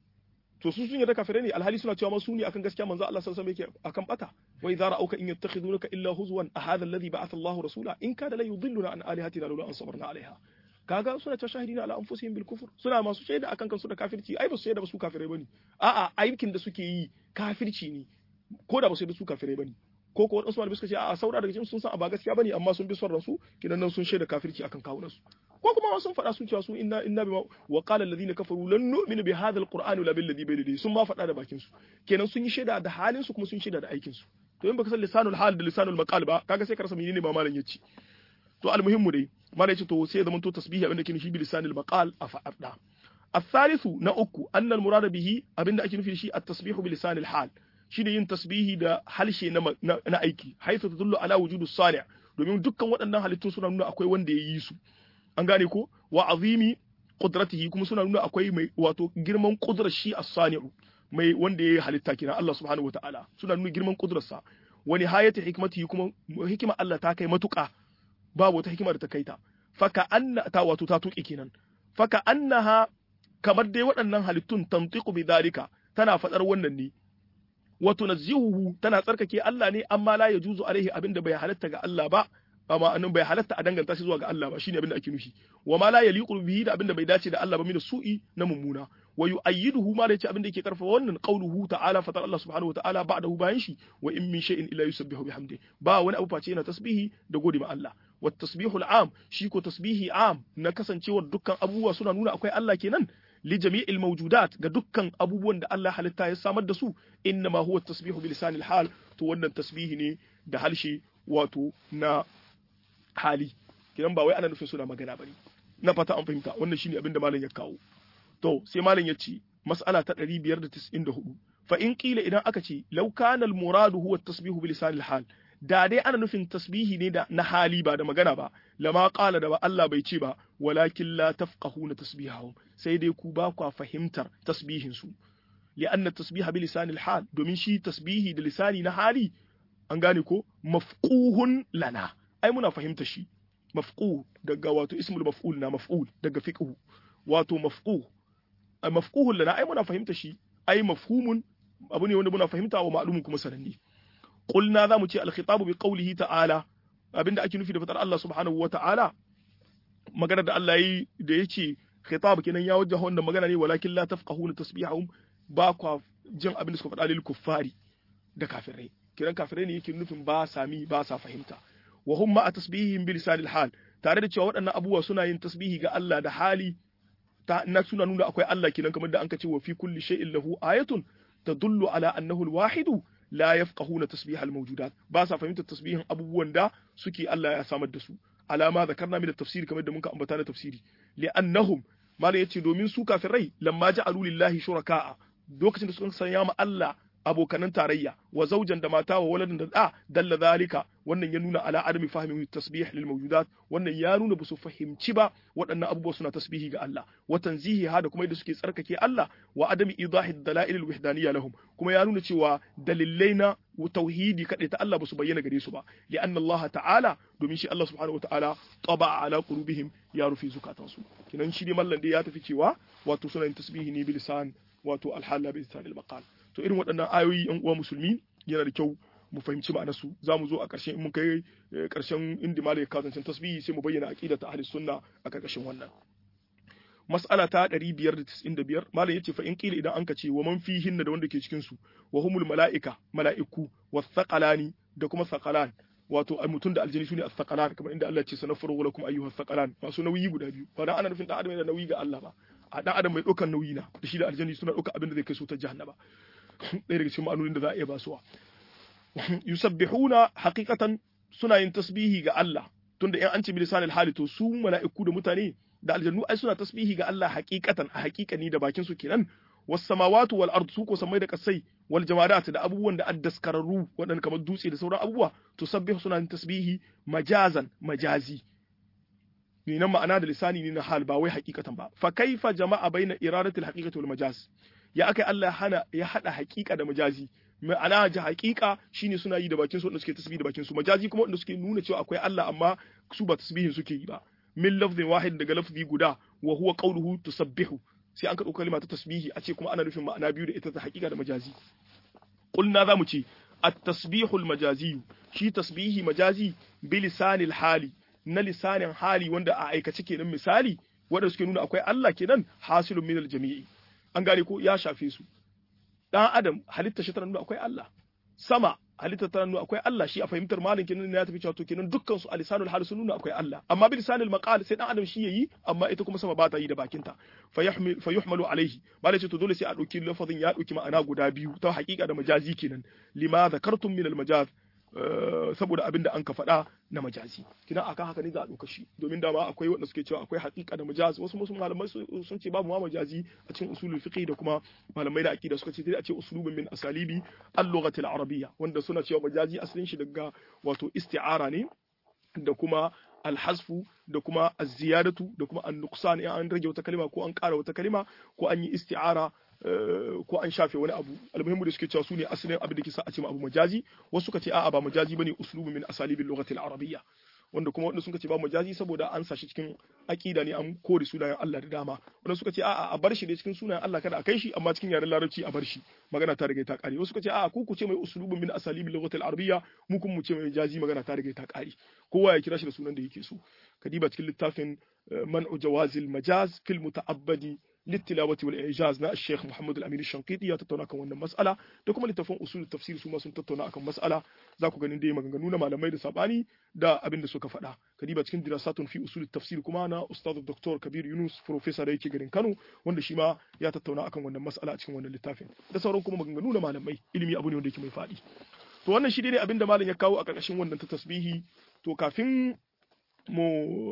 to su sun yarda kafirai ne alhali suna cewa masu ne akan gaskiya manzo Allah sallallahu alaihi wasallam yake akan bata wa idza ra'auka in yattakhidunaka illa huzwan a hadha alladhi ba'atha Allahu rasula in kada la yudilluna an alihatina lawla an sabarna alaiha kaga suna cewa shahidina ala anfusihim bil kufr suna masu shaida akan kansu da kafirci ai ba su shaida ba su kafirai bane a'a aikin da suke yi kafirci ne ko da ba su shaida su kafirai bane ko ko wadansu malamai suka ce a saura daga cikin sun san ba gaskiya bane amma sun bi son ransu kidan nan sun shaida kafirci akan kawunan su ko kuma sun faɗa sun cewa su inna inna bima wa qala alladhina kafaru lan nu'minu bi hadha alqur'ani la billadhi bayna sun ma faɗa da bakin su kenan sun yi shaida da halin su kuma sun shaida da aikin su to in baka san lisanul hal da lisanul maqal ba kaga sai ka rasa menene ma malam yace to almuhimmu dai malam yace to sai zaman to tasbihi abinda ke nufi bi lisanul maqal a fa'arda الثالث نأكو أن المراد به أبن أكي نفي شيء التسبيح بلسان الحال shine yin tasbihi da halshe na aiki haisu tadullu ala wujudu sani' domin dukkan waɗannan halittun suna nuna akwai wanda ya yi su an gane ko wa azimi qudratihi kuma suna nuna akwai mai wato girman qudrar shi as-sani'u mai wanda ya yi halitta kina Allah subhanahu wataala suna nuna girman qudrarsa wa nihayati hikmatihi kuma hikima Allah ta kai matuƙa babu wata hikima da ta kai ta faka anna ta wato ta tuƙi kenan faka annaha kamar dai waɗannan halittun tantiqu bi dhalika tana faɗar wannan ne wa tunazzihuhu tana tsarkake Allah ne amma la yajuzu alaihi abinda bai halatta ga Allah ba amma annan bai halatta a danganta shi zuwa ga Allah ba shine abinda ake nufi wa ma la yaliqu bihi da abinda bai dace da Allah ba min su'i na mummuna wa yu'ayyiduhu ma da yace abinda yake karfafa wannan qauluhu ta'ala fatar Allah subhanahu wa ta'ala ba'dahu bayan shi wa in min shay'in illa yusabbihu bihamdi ba wani abu face yana tasbihi da gode ma Allah wa tasbihul am shi ko tasbihi am na kasancewar dukkan abubuwa suna nuna akwai Allah kenan li jami'il mawjudat ga dukkan abubuwan da Allah halitta ya samar da su inna ma huwa tasbihu bi lisanil hal to wannan tasbihi ne da halshe wato na hali kidan ba wai ana nufin suna magana bane na fata an fahimta wannan shine abin da malam ya kawo to sai malam ya ce mas'ala ta 594 fa in qila idan aka ce law kana al muradu huwa tasbihu bi lisanil hal da dai ana nufin tasbihi ne da na hali ba da magana ba lama qala da ba Allah bai ce ba walakin la tafqahuna tasbihahum sai dai ku ba ku fahimtar tasbihin su li'anna tasbiha bi lisanil hal domin shi tasbihi da lisani na hali an gane ko mafquhun lana ai muna fahimta shi mafquh daga wato ismul maf'ul na maf'ul daga fiqh wato mafquh mafquhun lana ai muna fahimta shi ai mafhumun abu ne wanda muna fahimta wa ma'lumun kuma sananne qulna zamu ce al-khitabu bi qawlihi ta'ala abinda ake nufi da fatar Allah subhanahu wa ta'ala magana da Allah yi da yace khitab kenan ya wajja wannan magana ne walakin la tafqahuna tasbihahum ba kwa jin abin da suka faɗa lil kuffari da kafirai kiran kafirai ne yake nufin ba sami ba sa fahimta wa hum ma tasbihihim bi lisanil hal tare da cewa waɗannan abubuwa suna yin tasbihi ga Allah da hali ta na suna nuna akwai Allah kenan kamar da an ce wa fi kulli shay'in lahu ayatun tadullu ala annahu al-wahidu la yafqahuna tasbih al-mawjudat ba sa fahimtar tasbihin abubuwan da suke Allah ya samar da su alama zakarna min tafsiri kamar da muka ambata na tafsiri li'annahum malai yace domin su kafirai lamma ja'alu lillahi shuraka'a lokacin da suka sanya ma Allah abokanan tarayya wa zaujan da mata wa waladin da da dalla zalika wannan ya nuna ala adami fahimi tasbih lil mawjudat wannan ya nuna ba su fahimci ba waɗannan abubuwa suna tasbihi ga Allah wa tanzihi ha da kuma yadda suke tsarkake Allah wa adami idahi dalail al wahdaniyya lahum kuma ya nuna cewa dalilai na tauhidi kadai ta Allah ba su bayyana gare su ba li anna Allah ta'ala domin shi Allah subhanahu wa ta'ala taba ala qulubihim ya rufi zukatansu kinan shi ne mallan da ya tafi cewa wato suna yin tasbihi ne bilisan wato alhalla bi lisan al maqal to irin waɗannan ayoyi yan uwa musulmi yana da kyau mu fahimci ma'anarsu za mu zo a ƙarshen in mun kai ƙarshen inda malai ya kazancin tasbihi sai mu bayyana aqidar ta ahli sunna a ƙarƙashin wannan mas'ala ta 595 malai yace fa in qila idan anka ce wa man fihinna da wanda ke cikin su wa humul mala'ika mala'iku wasaqalani da kuma saqalan wato mutum da aljini sune as-saqalan kamar inda Allah ya ce sanafuru lakum ayyuhas saqalan masu nauyi guda biyu ba dan ana nufin dan adam yana nauyi ga Allah ba a dan adam mai ɗaukar nauyi na da shi da aljini suna ɗaukar abin da zai kai su ta jahannama ɗaya daga cikin ma'anonin da za a iya basuwa yusabbihuna haqiqatan suna yin tasbihi ga Allah tunda in an ce bilisanil hali to su mala'iku da mutane da aljannu ai suna tasbihi ga Allah haqiqatan a haqiqani da bakin su kenan was samawatu wal ard su ko samai da kasai wal jamadat da abubuwan da addaskararru waɗanda kamar dutse da sauran abubuwa to sabbihu suna yin tasbihi majazan majazi ni nan ma'ana da lisani ne na hal ba wai hakikatan ba fa kaifa jama'a baina iradatil haqiqati wal majaz ya akai Allah hana ya hada hakika da majazi ma'ana ji hakika shine suna yi da bakin su wanda suke tasbihi da bakin su majazi kuma wanda suke nuna cewa akwai Allah amma su ba tasbihin suke yi ba min lafzin wahid daga lafzi guda wa huwa qawluhu tusabbihu sai an ka dauka kalma ta tasbihi a ce kuma ana nufin ma'ana biyu da ita ta hakika da majazi qulna zamu ce at-tasbihul majazi shi tasbihi majazi bilisanil hali na lisanin hali wanda a aikace kenan misali wanda suke nuna akwai Allah kenan hasilun minal jami'i an gane ko ya shafe su dan adam halitta shi tana nuna akwai Allah sama halitta tana nuna akwai Allah shi a fahimtar malin kenan ya tafi cewa to kenan dukkan su a lisanul hali sun nuna akwai Allah amma bi lisanil maqal sai dan adam shi yayi amma ita kuma sama ba ta yi da bakinta fa yahmil fa yuhmalu alaihi malai ce to dole sai a dauki lafazin ya dauki ma'ana guda biyu ta haƙiƙa da majazi kenan lima zakartum min al majaz saboda abin da an ka faɗa na majazi kina akan haka ne za a ɗauka shi domin dama akwai wanda suke cewa akwai haƙiƙa da majazi wasu musu malamai sun ce babu ma majazi a cikin usulul fiqh da kuma malamai da aqida suka ce dai a ce usulubun min asalibi al-lughati al-arabiyya wanda suna cewa majazi asalin shi daga wato isti'ara ne da kuma alhasfu da kuma az-ziyadatu da kuma an-nuqsan in an rage wata kalima ko an ƙara wata kalima ko an yi isti'ara ko an shafe wani abu almuhimmu da suke cewa su ne asalin abin da ke sa a ce abu majazi wasu suka ce a'a ba majazi bane uslubu min asalibil lughati al-arabiyya wanda kuma wanda suka ce ba majazi saboda an sashi cikin aqida ne an kore sunayen Allah da dama wanda suka ce a'a a bar shi da cikin sunayen Allah kada a kai shi amma cikin yaren larabci a bar shi magana ta riga ta kare wasu suka ce a'a ku ku ce mai uslubu min asalibil lughati al-arabiyya mu kun mu ce mai majazi magana ta riga ta kare kowa ya kira shi da sunan da yake so kadiba cikin littafin man'u jawazil majaz fil muta'abbadi للتلاوة والإعجاز نا الشيخ محمد الأمين الشنقيطي ya tattauna kan wannan mas'ala da kuma littafin usul tafsir su ma sun tattauna akan mas'ala za ku ganin dai maganganu na malamai da sabani da abin da suka faɗa kadiba cikin dirasatun fi usul tafsir kuma na ustad dr kabir yunus professor da yake garin kano wanda shi ma ya tattauna akan wannan mas'ala a cikin wannan littafin da sauran kuma maganganu na malamai ilimi abu ne wanda yake mai faɗi to wannan shi ne abin da malam ya kawo a ƙarƙashin wannan ta tasbihi to kafin mu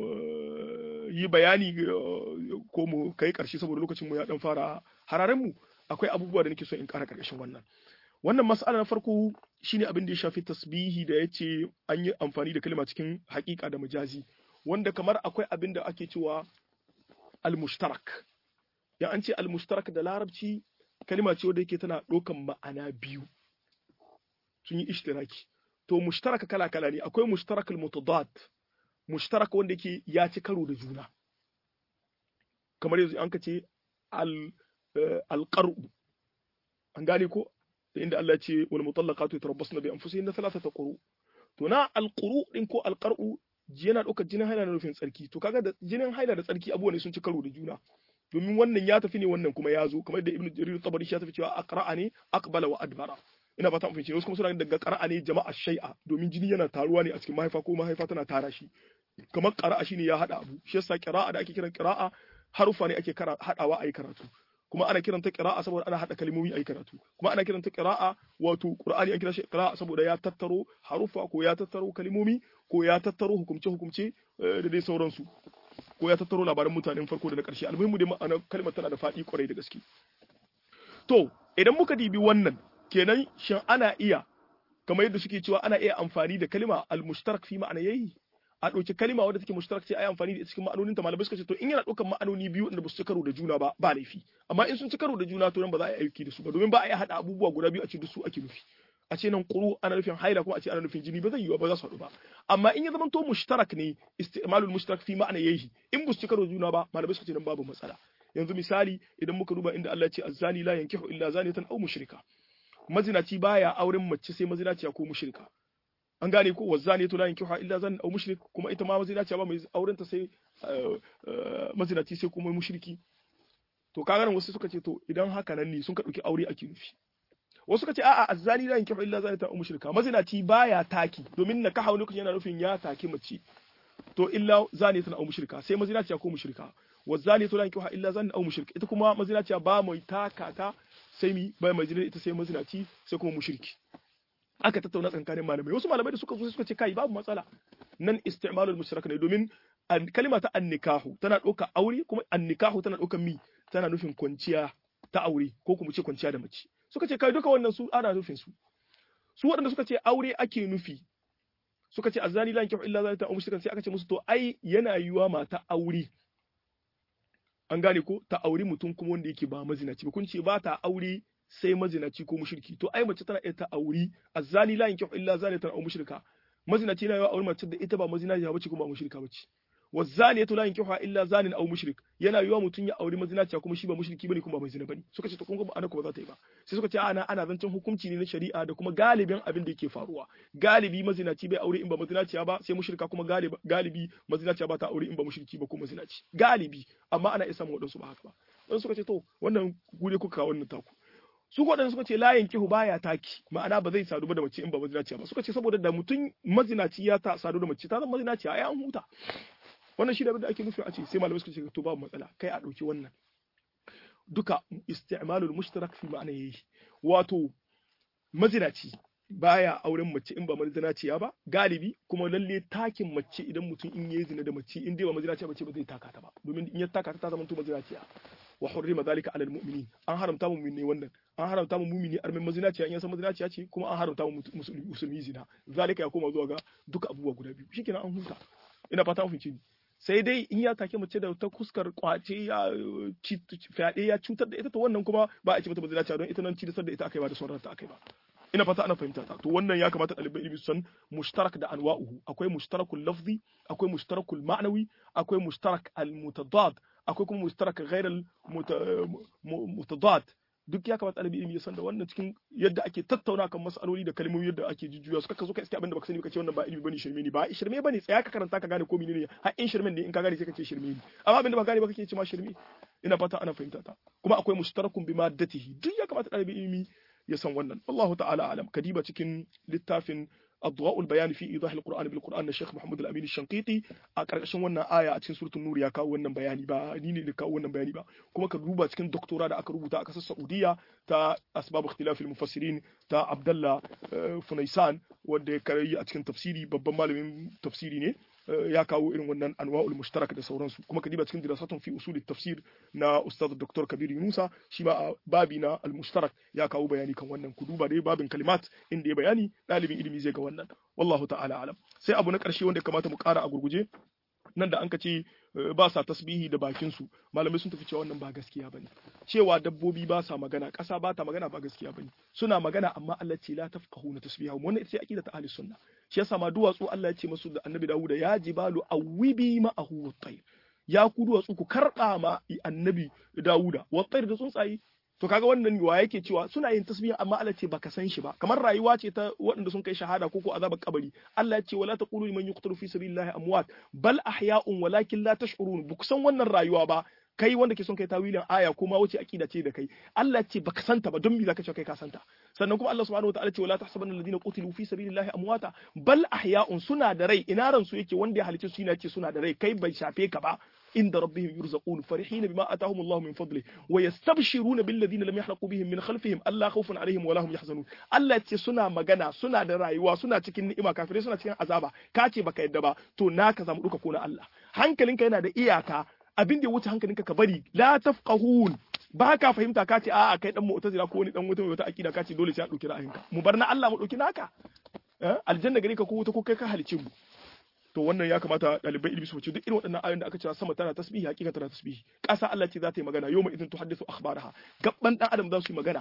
yi bayani ko mu kai ƙarshe saboda lokacin mu ya dan fara hararen mu akwai abubuwa da nake so in ƙara ƙarƙashin wannan wannan mas'ala na farko shine abin da ya shafi tasbihi da yace an yi amfani da kalma cikin haƙiƙa da majazi wanda kamar akwai abin da ake cewa al-mushtarak ya an ce al-mushtarak da larabci kalma ce wadda yake tana ɗaukan ma'ana biyu sun yi ishtiraki to mushtarak kala kala ne akwai mushtarak al-mutadad mushtarak wanda yake ya ci karo da juna kamar yanzu an ka ce alƙar'u an gane ko da inda Allah ce wal mutallaqatu yatarabbasna bi anfusihinna thalathata quru to na alquru din ko alqar'u yana ɗaukar jinin haila na nufin tsarki to kaga da jinin haila da tsarki abubuwa ne sun ci karo da juna domin wannan ya tafi ne wannan kuma ya zo kamar da ibnu jarir tabari ya tafi cewa aqra'a ne aqbala wa adbara ina fata mun wasu kuma suna daga qara'a ne jama'a shay'a domin jini yana taruwa ne a cikin mahaifa ko mahaifa tana tara shi kamar qara'a shine ya hada abu shi yasa qira'a da ake kiran qira'a harufa ne ake haɗawa a yi karatu kuma ana kiranta qira'a saboda ana hada kalmomi ayi karatu kuma ana kiranta qira'a wato qur'ani an kira shi qira'a saboda ya tattaro harufa ko ya tattaro kalmomi ko ya tattaro hukumce hukumce da dai sauransu ko ya tattaro labaran mutanen farko da na ƙarshe almuhimmu dai ma'anar kalmar tana da faɗi kwarai da gaske to idan muka dibi wannan kenan shin ana iya kamar yadda suke cewa ana iya amfani da kalma al-mushtarak fi ma'ana yayi a ɗauki kalma wadda take mushtarak ce ai amfani da ita cikin ma'anoninta malamai suka ce to in yana ɗaukar ma'anoni biyu da ba su ci karo da juna ba ba laifi amma in sun ci karo da juna to nan ba za a yi aiki da su ba domin ba a yi haɗa abubuwa guda biyu a ce duk su ake nufi a ce nan ƙuru ana nufin haila kuma a ce ana nufin jini ba zai yiwu ba za su haɗu ba amma in ya zama to mushtarak ne istimalul mushtarak fi ma'ana yayi in ba su ci karo da juna ba malamai suka ce nan babu matsala yanzu misali idan muka duba inda Allah ya ce azzani la yankihu illa zaniyatan aw mushrika mazinaci baya auren mace sai mazinaciya ko mushrika an gane ko wazzani to la yankihu illa zan aw mushrik kuma ita ma mazinaciya ba mai auren ta sai mazinaci sai kuma mushriki to kaga nan wasu suka ce to idan haka nan ne sun ka dauki aure ake nufi wasu suka ce a'a azzani la yankihu illa zaniyatan aw mushrika mazinaci baya taki domin na kaha lokacin yana nufin ya taki mace to illa zaniyatan aw mushrika sai mazinaciya ko mushrika wazzani to la yankihu illa zan aw mushrik ita kuma mazinaciya ba mai takata sai mi bai mai ita sai mazinaci sai kuma mushriki aka tattauna tsakanin malamai wasu malamai da suka zo suka ce kai babu matsala nan istimalul mushrik ne domin kalma ta annikahu tana ɗauka aure kuma annikahu tana ɗauka mi tana nufin kwanciya ta aure ko kuma ce kwanciya da mace suka ce kai duka wannan su ana nufin su su waɗanda suka ce aure ake nufi suka ce azani la yankihu illa zalika mushrikan sai aka ce musu to ai yana yiwa mata aure an gane ko ta auri mutum kuma wanda yake ba mazinaci ba kun ce ba ta aure sai mazinaci ko mushriki to ai mace tana iya ta auri azzani la yankihu illa zanatan aw mushrika mazinaci na yawa auri mace da ita ba mazinaci ba ce kuma ba mushrika ba ce wazaniyatu la yankihu illa zanin aw mushrik yana yiwa mutum ya auri mazinaci kuma shi ba mushriki bane kuma ba mazina bane suka ce to kun ga ana ko ba za ta yi ba sai suka ce ana ana zancen hukunci ne na shari'a da kuma galibin abin da yake faruwa galibi mazinaci bai aure in ba mazinaciya ba sai mushrika kuma galibi galibi mazinaciya ba ta aure in ba mushriki ba ko mazinaci galibi amma ana isa mu wadansu ba haka ba dan suka ce to wannan gure kuka wannan taku su waɗanda suka ce layin kihu baya taki ma'ana ba zai sadu ba da mace in ba mazinaciya ba suka ce saboda da mutum mazinaci ya ta sadu da mace ta zama mazinaciya ai an huta wannan shi da abin da ake nufi a ce sai malamai suka ce to babu matsala kai a ɗauki wannan duka isti'malul mushtarak fi ma'ana yayi wato mazinaci baya auren mace in ba mazinaciya ba galibi kuma lalle takin mace idan mutum in yayi zina da mace in dai ba mazinaciya bace ba zai taka ta ba domin in ya taka ta ta zama to mazinaciya wa hurrima zalika alal mu'minin an haramta mu mu'mini wannan an haramta mu mu'mini armin mazinaciya in ya san mazinaciya ce kuma an haramta mu musulmi zina zalika ya koma zuwa ga duka abubuwa guda biyu shikenan an huta ina fata an fahimci ni sai dai in ya take mace da ta kuskar kwace ya fyaɗe ya cutar da ita to wannan kuma ba a ce mata mazinaciya don ita nan ci da ita akai ba da sauran ta akai ba ina fata ana fahimta ta to wannan ya kamata ɗalibai ilimi su san mushtarak da anwa'uhu akwai mushtarakul lafzi akwai mushtarakul ma'nawi akwai mushtarak al mutadad akwai kuma mushtarak ghayr al mutadad duk ya kamata ɗalibi ilimi ya san da wannan cikin yadda ake tattauna kan mas'aloli da kalmomi yadda ake jujjuya su kaka zo ka iske abin da baka sani baka ce wannan ba ilimi bane shirme ne ba shirme bane tsaya ka karanta ka gane ko menene har in shirmen ne in ka gane sai ka ce shirme ne amma abin da baka gane ba kake ce ma shirme ina fata ana fahimta ta kuma akwai mushtarakun bi maddatihi duk ya kamata ɗalibi ilimi ya san wannan wallahu ta'ala alam kadiba cikin littafin أضواء البيان في إيضاح القرآن بالقرآن الشيخ محمد الأمين الشنقيطي أكرشن wannan aya a cikin suratul nur ya kawo wannan bayani ba ni ne da kawo wannan bayani ba kuma ka duba cikin doktora da aka rubuta a kasar Saudiya ta asbab ikhtilaf al-mufassirin ta Abdullah Funaisan wanda ya karayi a cikin tafsiri babban malamin tafsiri ne ya kawo irin wannan anwa'ul mushtarak da sauransu kuma ka diba cikin dirasatun fi usul tafsir na ustaz dr kabir yunusa shi ma a babi na al mushtarak ya kawo bayani kan wannan ku duba dai babin kalimat inda ya bayani dalibin ilimi zai ga wannan wallahu ta'ala alam sai abu na karshe wanda ya kamata mu kara a gurguje nan da an ka ce ba sa tasbihi da bakin su malamai sun tafi cewa wannan ba gaskiya bane cewa dabbobi ba sa magana ƙasa ba ta magana ba gaskiya bane suna magana amma Allah ce la tafqahuna tasbihahum wannan ita ce aqida ta ahli sunna shi yasa ma duwatsu Allah ya ce musu da annabi Dawud ya jibalu awibi ma'ahu wat-tayr ya ku duwatsu ku karba ma annabi Dawuda wat-tayr da tsuntsaye to kaga wannan wa yake cewa suna yin tasbih amma Allah ce baka san shi ba kamar rayuwa ce ta waɗanda sun kai shahada ko ko azabar kabari Allah ya ce wala taqulu liman yuqtalu fi sabilillahi amwat bal ahya'un walakin la tash'urun buk san wannan rayuwa ba kai wanda ke son kai tawilin aya ko ma wuce akida ce da kai Allah ce baka santa ba don me zaka ce kai ka santa sannan kuma Allah subhanahu wataala ce wala tahsabanna alladhina qutilu fi sabilillahi amwata bal ahya'un suna da rai ina ran su yake wanda ya halice su yana ce suna da rai kai bai shafe ka ba inda rabbihim yurzaqun farihina bima atahum Allah min fadli wa yastabshiruna bil ladina lam yahlaqu bihim min khalfihim alla khawfun alaihim wa lahum yahzanun Allah ce suna magana suna da rayuwa suna cikin ni'ima kafirai suna cikin azaba ka ce baka yadda ba to naka zamu duka ko na Allah hankalinka yana da iyaka abin da ya wuce hankalinka ka bari la tafqahun ba ka fahimta ka ce a'a kai dan mu'tazila ko wani dan wata wata akida ka ce dole sai a dauki ra'ayinka mu bar na Allah mu dauki naka aljanna gare ka ko wuta ko kai ka halice mu to wannan ya kamata ɗalibai ilimi su wuce duk irin waɗannan ayoyin da aka ce sama tana tasbihi hakika tana tasbihi ƙasa Allah ce za ta yi magana yawma idin tuhaddisu akhbaraha gabban dan adam za su yi magana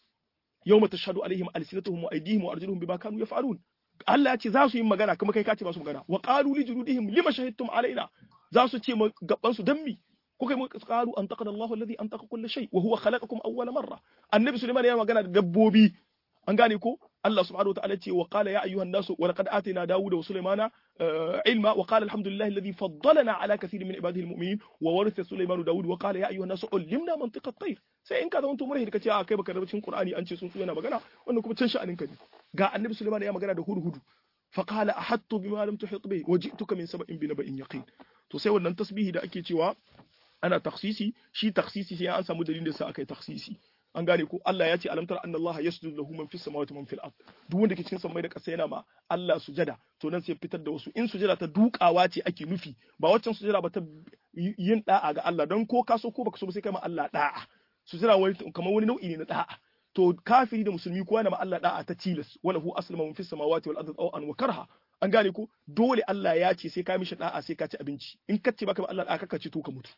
yawma tashhadu alaihim alsinatuhum wa aydihim wa arjuluhum bima kanu yaf'alun Allah ya ce za su yi magana kuma kai ka ce ba su magana wa qalu li juludihim lima shahidtum alaina za su ce gabban su dan mi kuka yi qalu an taqada Allahu alladhi an taqa kulli shay wa huwa khalaqakum awwala marra annabi Sulaiman ya magana da dabbobi an gane ko Allah subhanahu wa ta'ala ce wa qala ya ayyuhan nasu wa laqad atina Dawuda wa Sulaymana ilma wa qala alhamdulillahi alladhi faddalana ala kathirin min ibadihi almu'minin wa waritha Sulaiman Dawud wa qala ya ayyuhan nasu ullimna mantiqa at-tayr sai in ka zama to murhi kace a kai baka rabacin Qur'ani an ce sun yana magana wannan kuma can sha'anin ka ne ga annabi Sulaiman ya magana da hurhudu fa qala ahattu bima lam tuhit bihi wa ji'tuka min sab'in bi naba'in yaqin to sai wannan tasbihi da ake cewa ana taksisi shi taksisi sai an samu dalilin da sa aka yi taksisi an gane ko Allah ya ce alam tara anna Allah yasjudu lahu man fis samawati man fil ard duk wanda ke cikin samai da ƙasa yana ma Allah sujada to nan sai fitar da wasu in sujada ta dukawa ce ake nufi ba waccan sujada ba ta yin da'a ga Allah don ko ka so ko baka so ba sai kai ma Allah da'a sujada wani kamar wani nau'i ne na da'a to kafiri da musulmi kowa na ma Allah da'a ta tilas wala hu aslama man fis samawati wal ardi an wa karha an gane ko dole Allah ya ce sai ka mishi da'a sai ka ci abinci in ka ce baka ma Allah da'a ka ci to ka mutu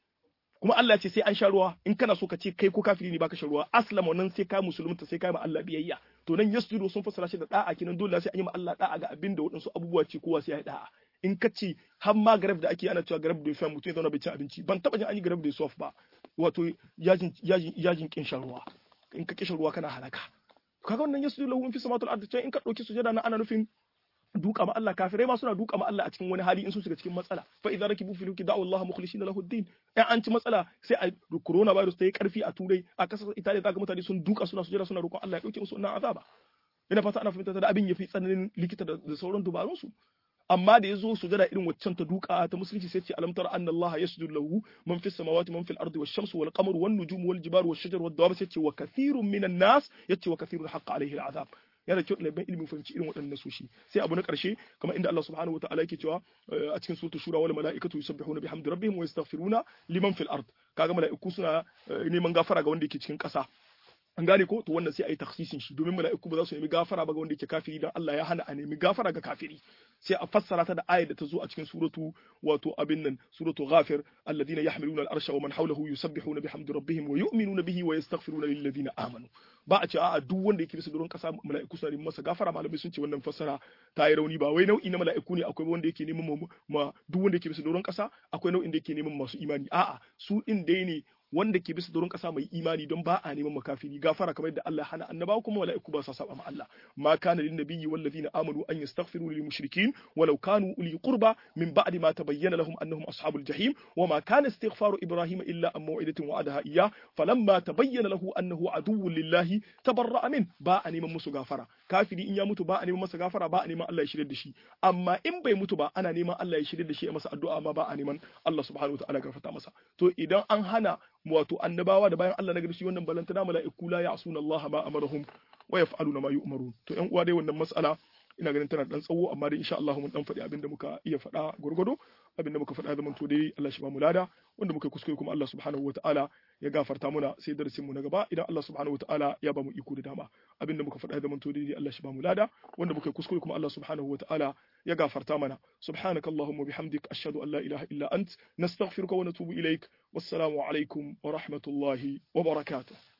kuma Allah ce sai an sha ruwa in kana so ka ce kai ko kafiri ne baka sha ruwa aslama nan sai ka musulunta sai ka ma Allah biyayya to nan yasjudu sun fassara shi da da'a kinan dole sai an yi ma Allah da'a ga abin da waɗansu abubuwa ce kowa sai ya yi da'a in ka ce har ma garab da ake ana cewa garab da fa mutum ya zauna bai ci abinci ban taba jin an yi garab da sof ba wato yajin yajin yajin kin shan ruwa in ka kishin ruwa kana halaka kaga wannan yasjudu lahu fi samatul ardi in ka dauki sujada na ana nufin duka ma Allah kafirai ma suna duka ma Allah a cikin wani hali in sun shiga cikin matsala fa idza rakibu fil fulki da'u Allah mukhlishina lahu ad-din in an ci matsala sai a corona virus ta yi karfi a turai a kasar Italiya zaka mutane sun duka suna sujada suna roƙon Allah ya dauke musu wannan azaba ina fata ana fahimta da abin yafi tsananin likita da sauran dubarun su amma da yazo sujada irin waccan ta duka ta musulunci sai ce alam tara anna Allah yasjudu lahu man fis samawati man fil ardi wash shamsu wal qamaru wan nujumu wal jibalu wash shajaru wad dawab sai ce wa kathirun minan nas yace wa kathirun haqqa alaihi al azab yana da kyau ɗaliban ilimin fahimci irin waɗannan soshi sai abu na ƙarshe kamar inda Allah subhanahu wataala yake cewa a cikin suratul shura wal mala'ikatu yusabbihuna bihamdi rabbihim wa yastaghfiruna liman fil ard kaga mala'iku suna neman gafara ga wanda yake cikin ƙasa an gane ko to wannan sai a yi taksisin shi domin mala'iku ba za su nemi gafara ba ga wanda yake kafiri dan Allah ya hana a nemi gafara ga kafiri sai a fassara ta da ayar da ta zo a cikin suratu wato abin nan suratu ghafir alladhina yahmiluna al-arsha wa man hawlahu yusabbihuna bihamdi rabbihim wa yu'minuna bihi wa yastaghfiruna lil ladina amanu ba a ce a'a duk wanda yake bisa doron kasa mala'iku suna neman masa gafara malamai sun ce wannan fassara ta yi rauni ba wai nau'i na mala'iku ne akwai wanda yake neman ma duk wanda yake bisa doron kasa akwai nau'in da yake neman masu imani a'a su din dai ne wanda ke bisa doron kasa mai imani don ba a neman makafiri gafara kamar yadda Allah hana annabawa kuma mala'iku ba sa saba ma Allah ma kana lin nabiyyi wal ladina amanu an yastaghfiru lil mushrikin walau kanu uli qurba min ba'di ma tabayyana lahum annahum ashabul jahim wa ma kana istighfaru ibrahim illa an maw'idatin wa'adaha iyyah falamma tabayyana lahu annahu aduwwun lillahi tabarra'a min ba a neman musu gafara kafiri in ya mutu ba a neman masa gafara ba a neman Allah ya shirye da shi amma in bai mutu ba ana neman Allah ya shirye da shi a masa addu'a amma ba a neman Allah subhanahu wa ta'ala gafarta masa to idan an hana wato annabawa da bayan Allah na gari shi wannan balantana mala'iku la ya'suna Allah ma amarahum wa yaf'aluna ma yu'marun to ƴan uwa dai wannan mas'ala ina ganin tana dan tsawo amma dai insha Allah mun dan faɗi abinda muka iya faɗa gurgudu abinda muka faɗa zaman to dai Allah shi ba mu lada wanda muka kuskure kuma Allah subhanahu wataala ya gafarta muna sai darasin mu na gaba idan Allah subhanahu wataala ya ba mu iko da dama abinda muka faɗa zaman to dai Allah shi ba mu lada wanda muka kuskure kuma Allah subhanahu wataala ya gafarta mana subhanakallahumma bihamdik ashhadu an la ilaha illa ant nastaghfiruka wa natubu ilaik wassalamu alaikum wa rahmatullahi wa barakatuh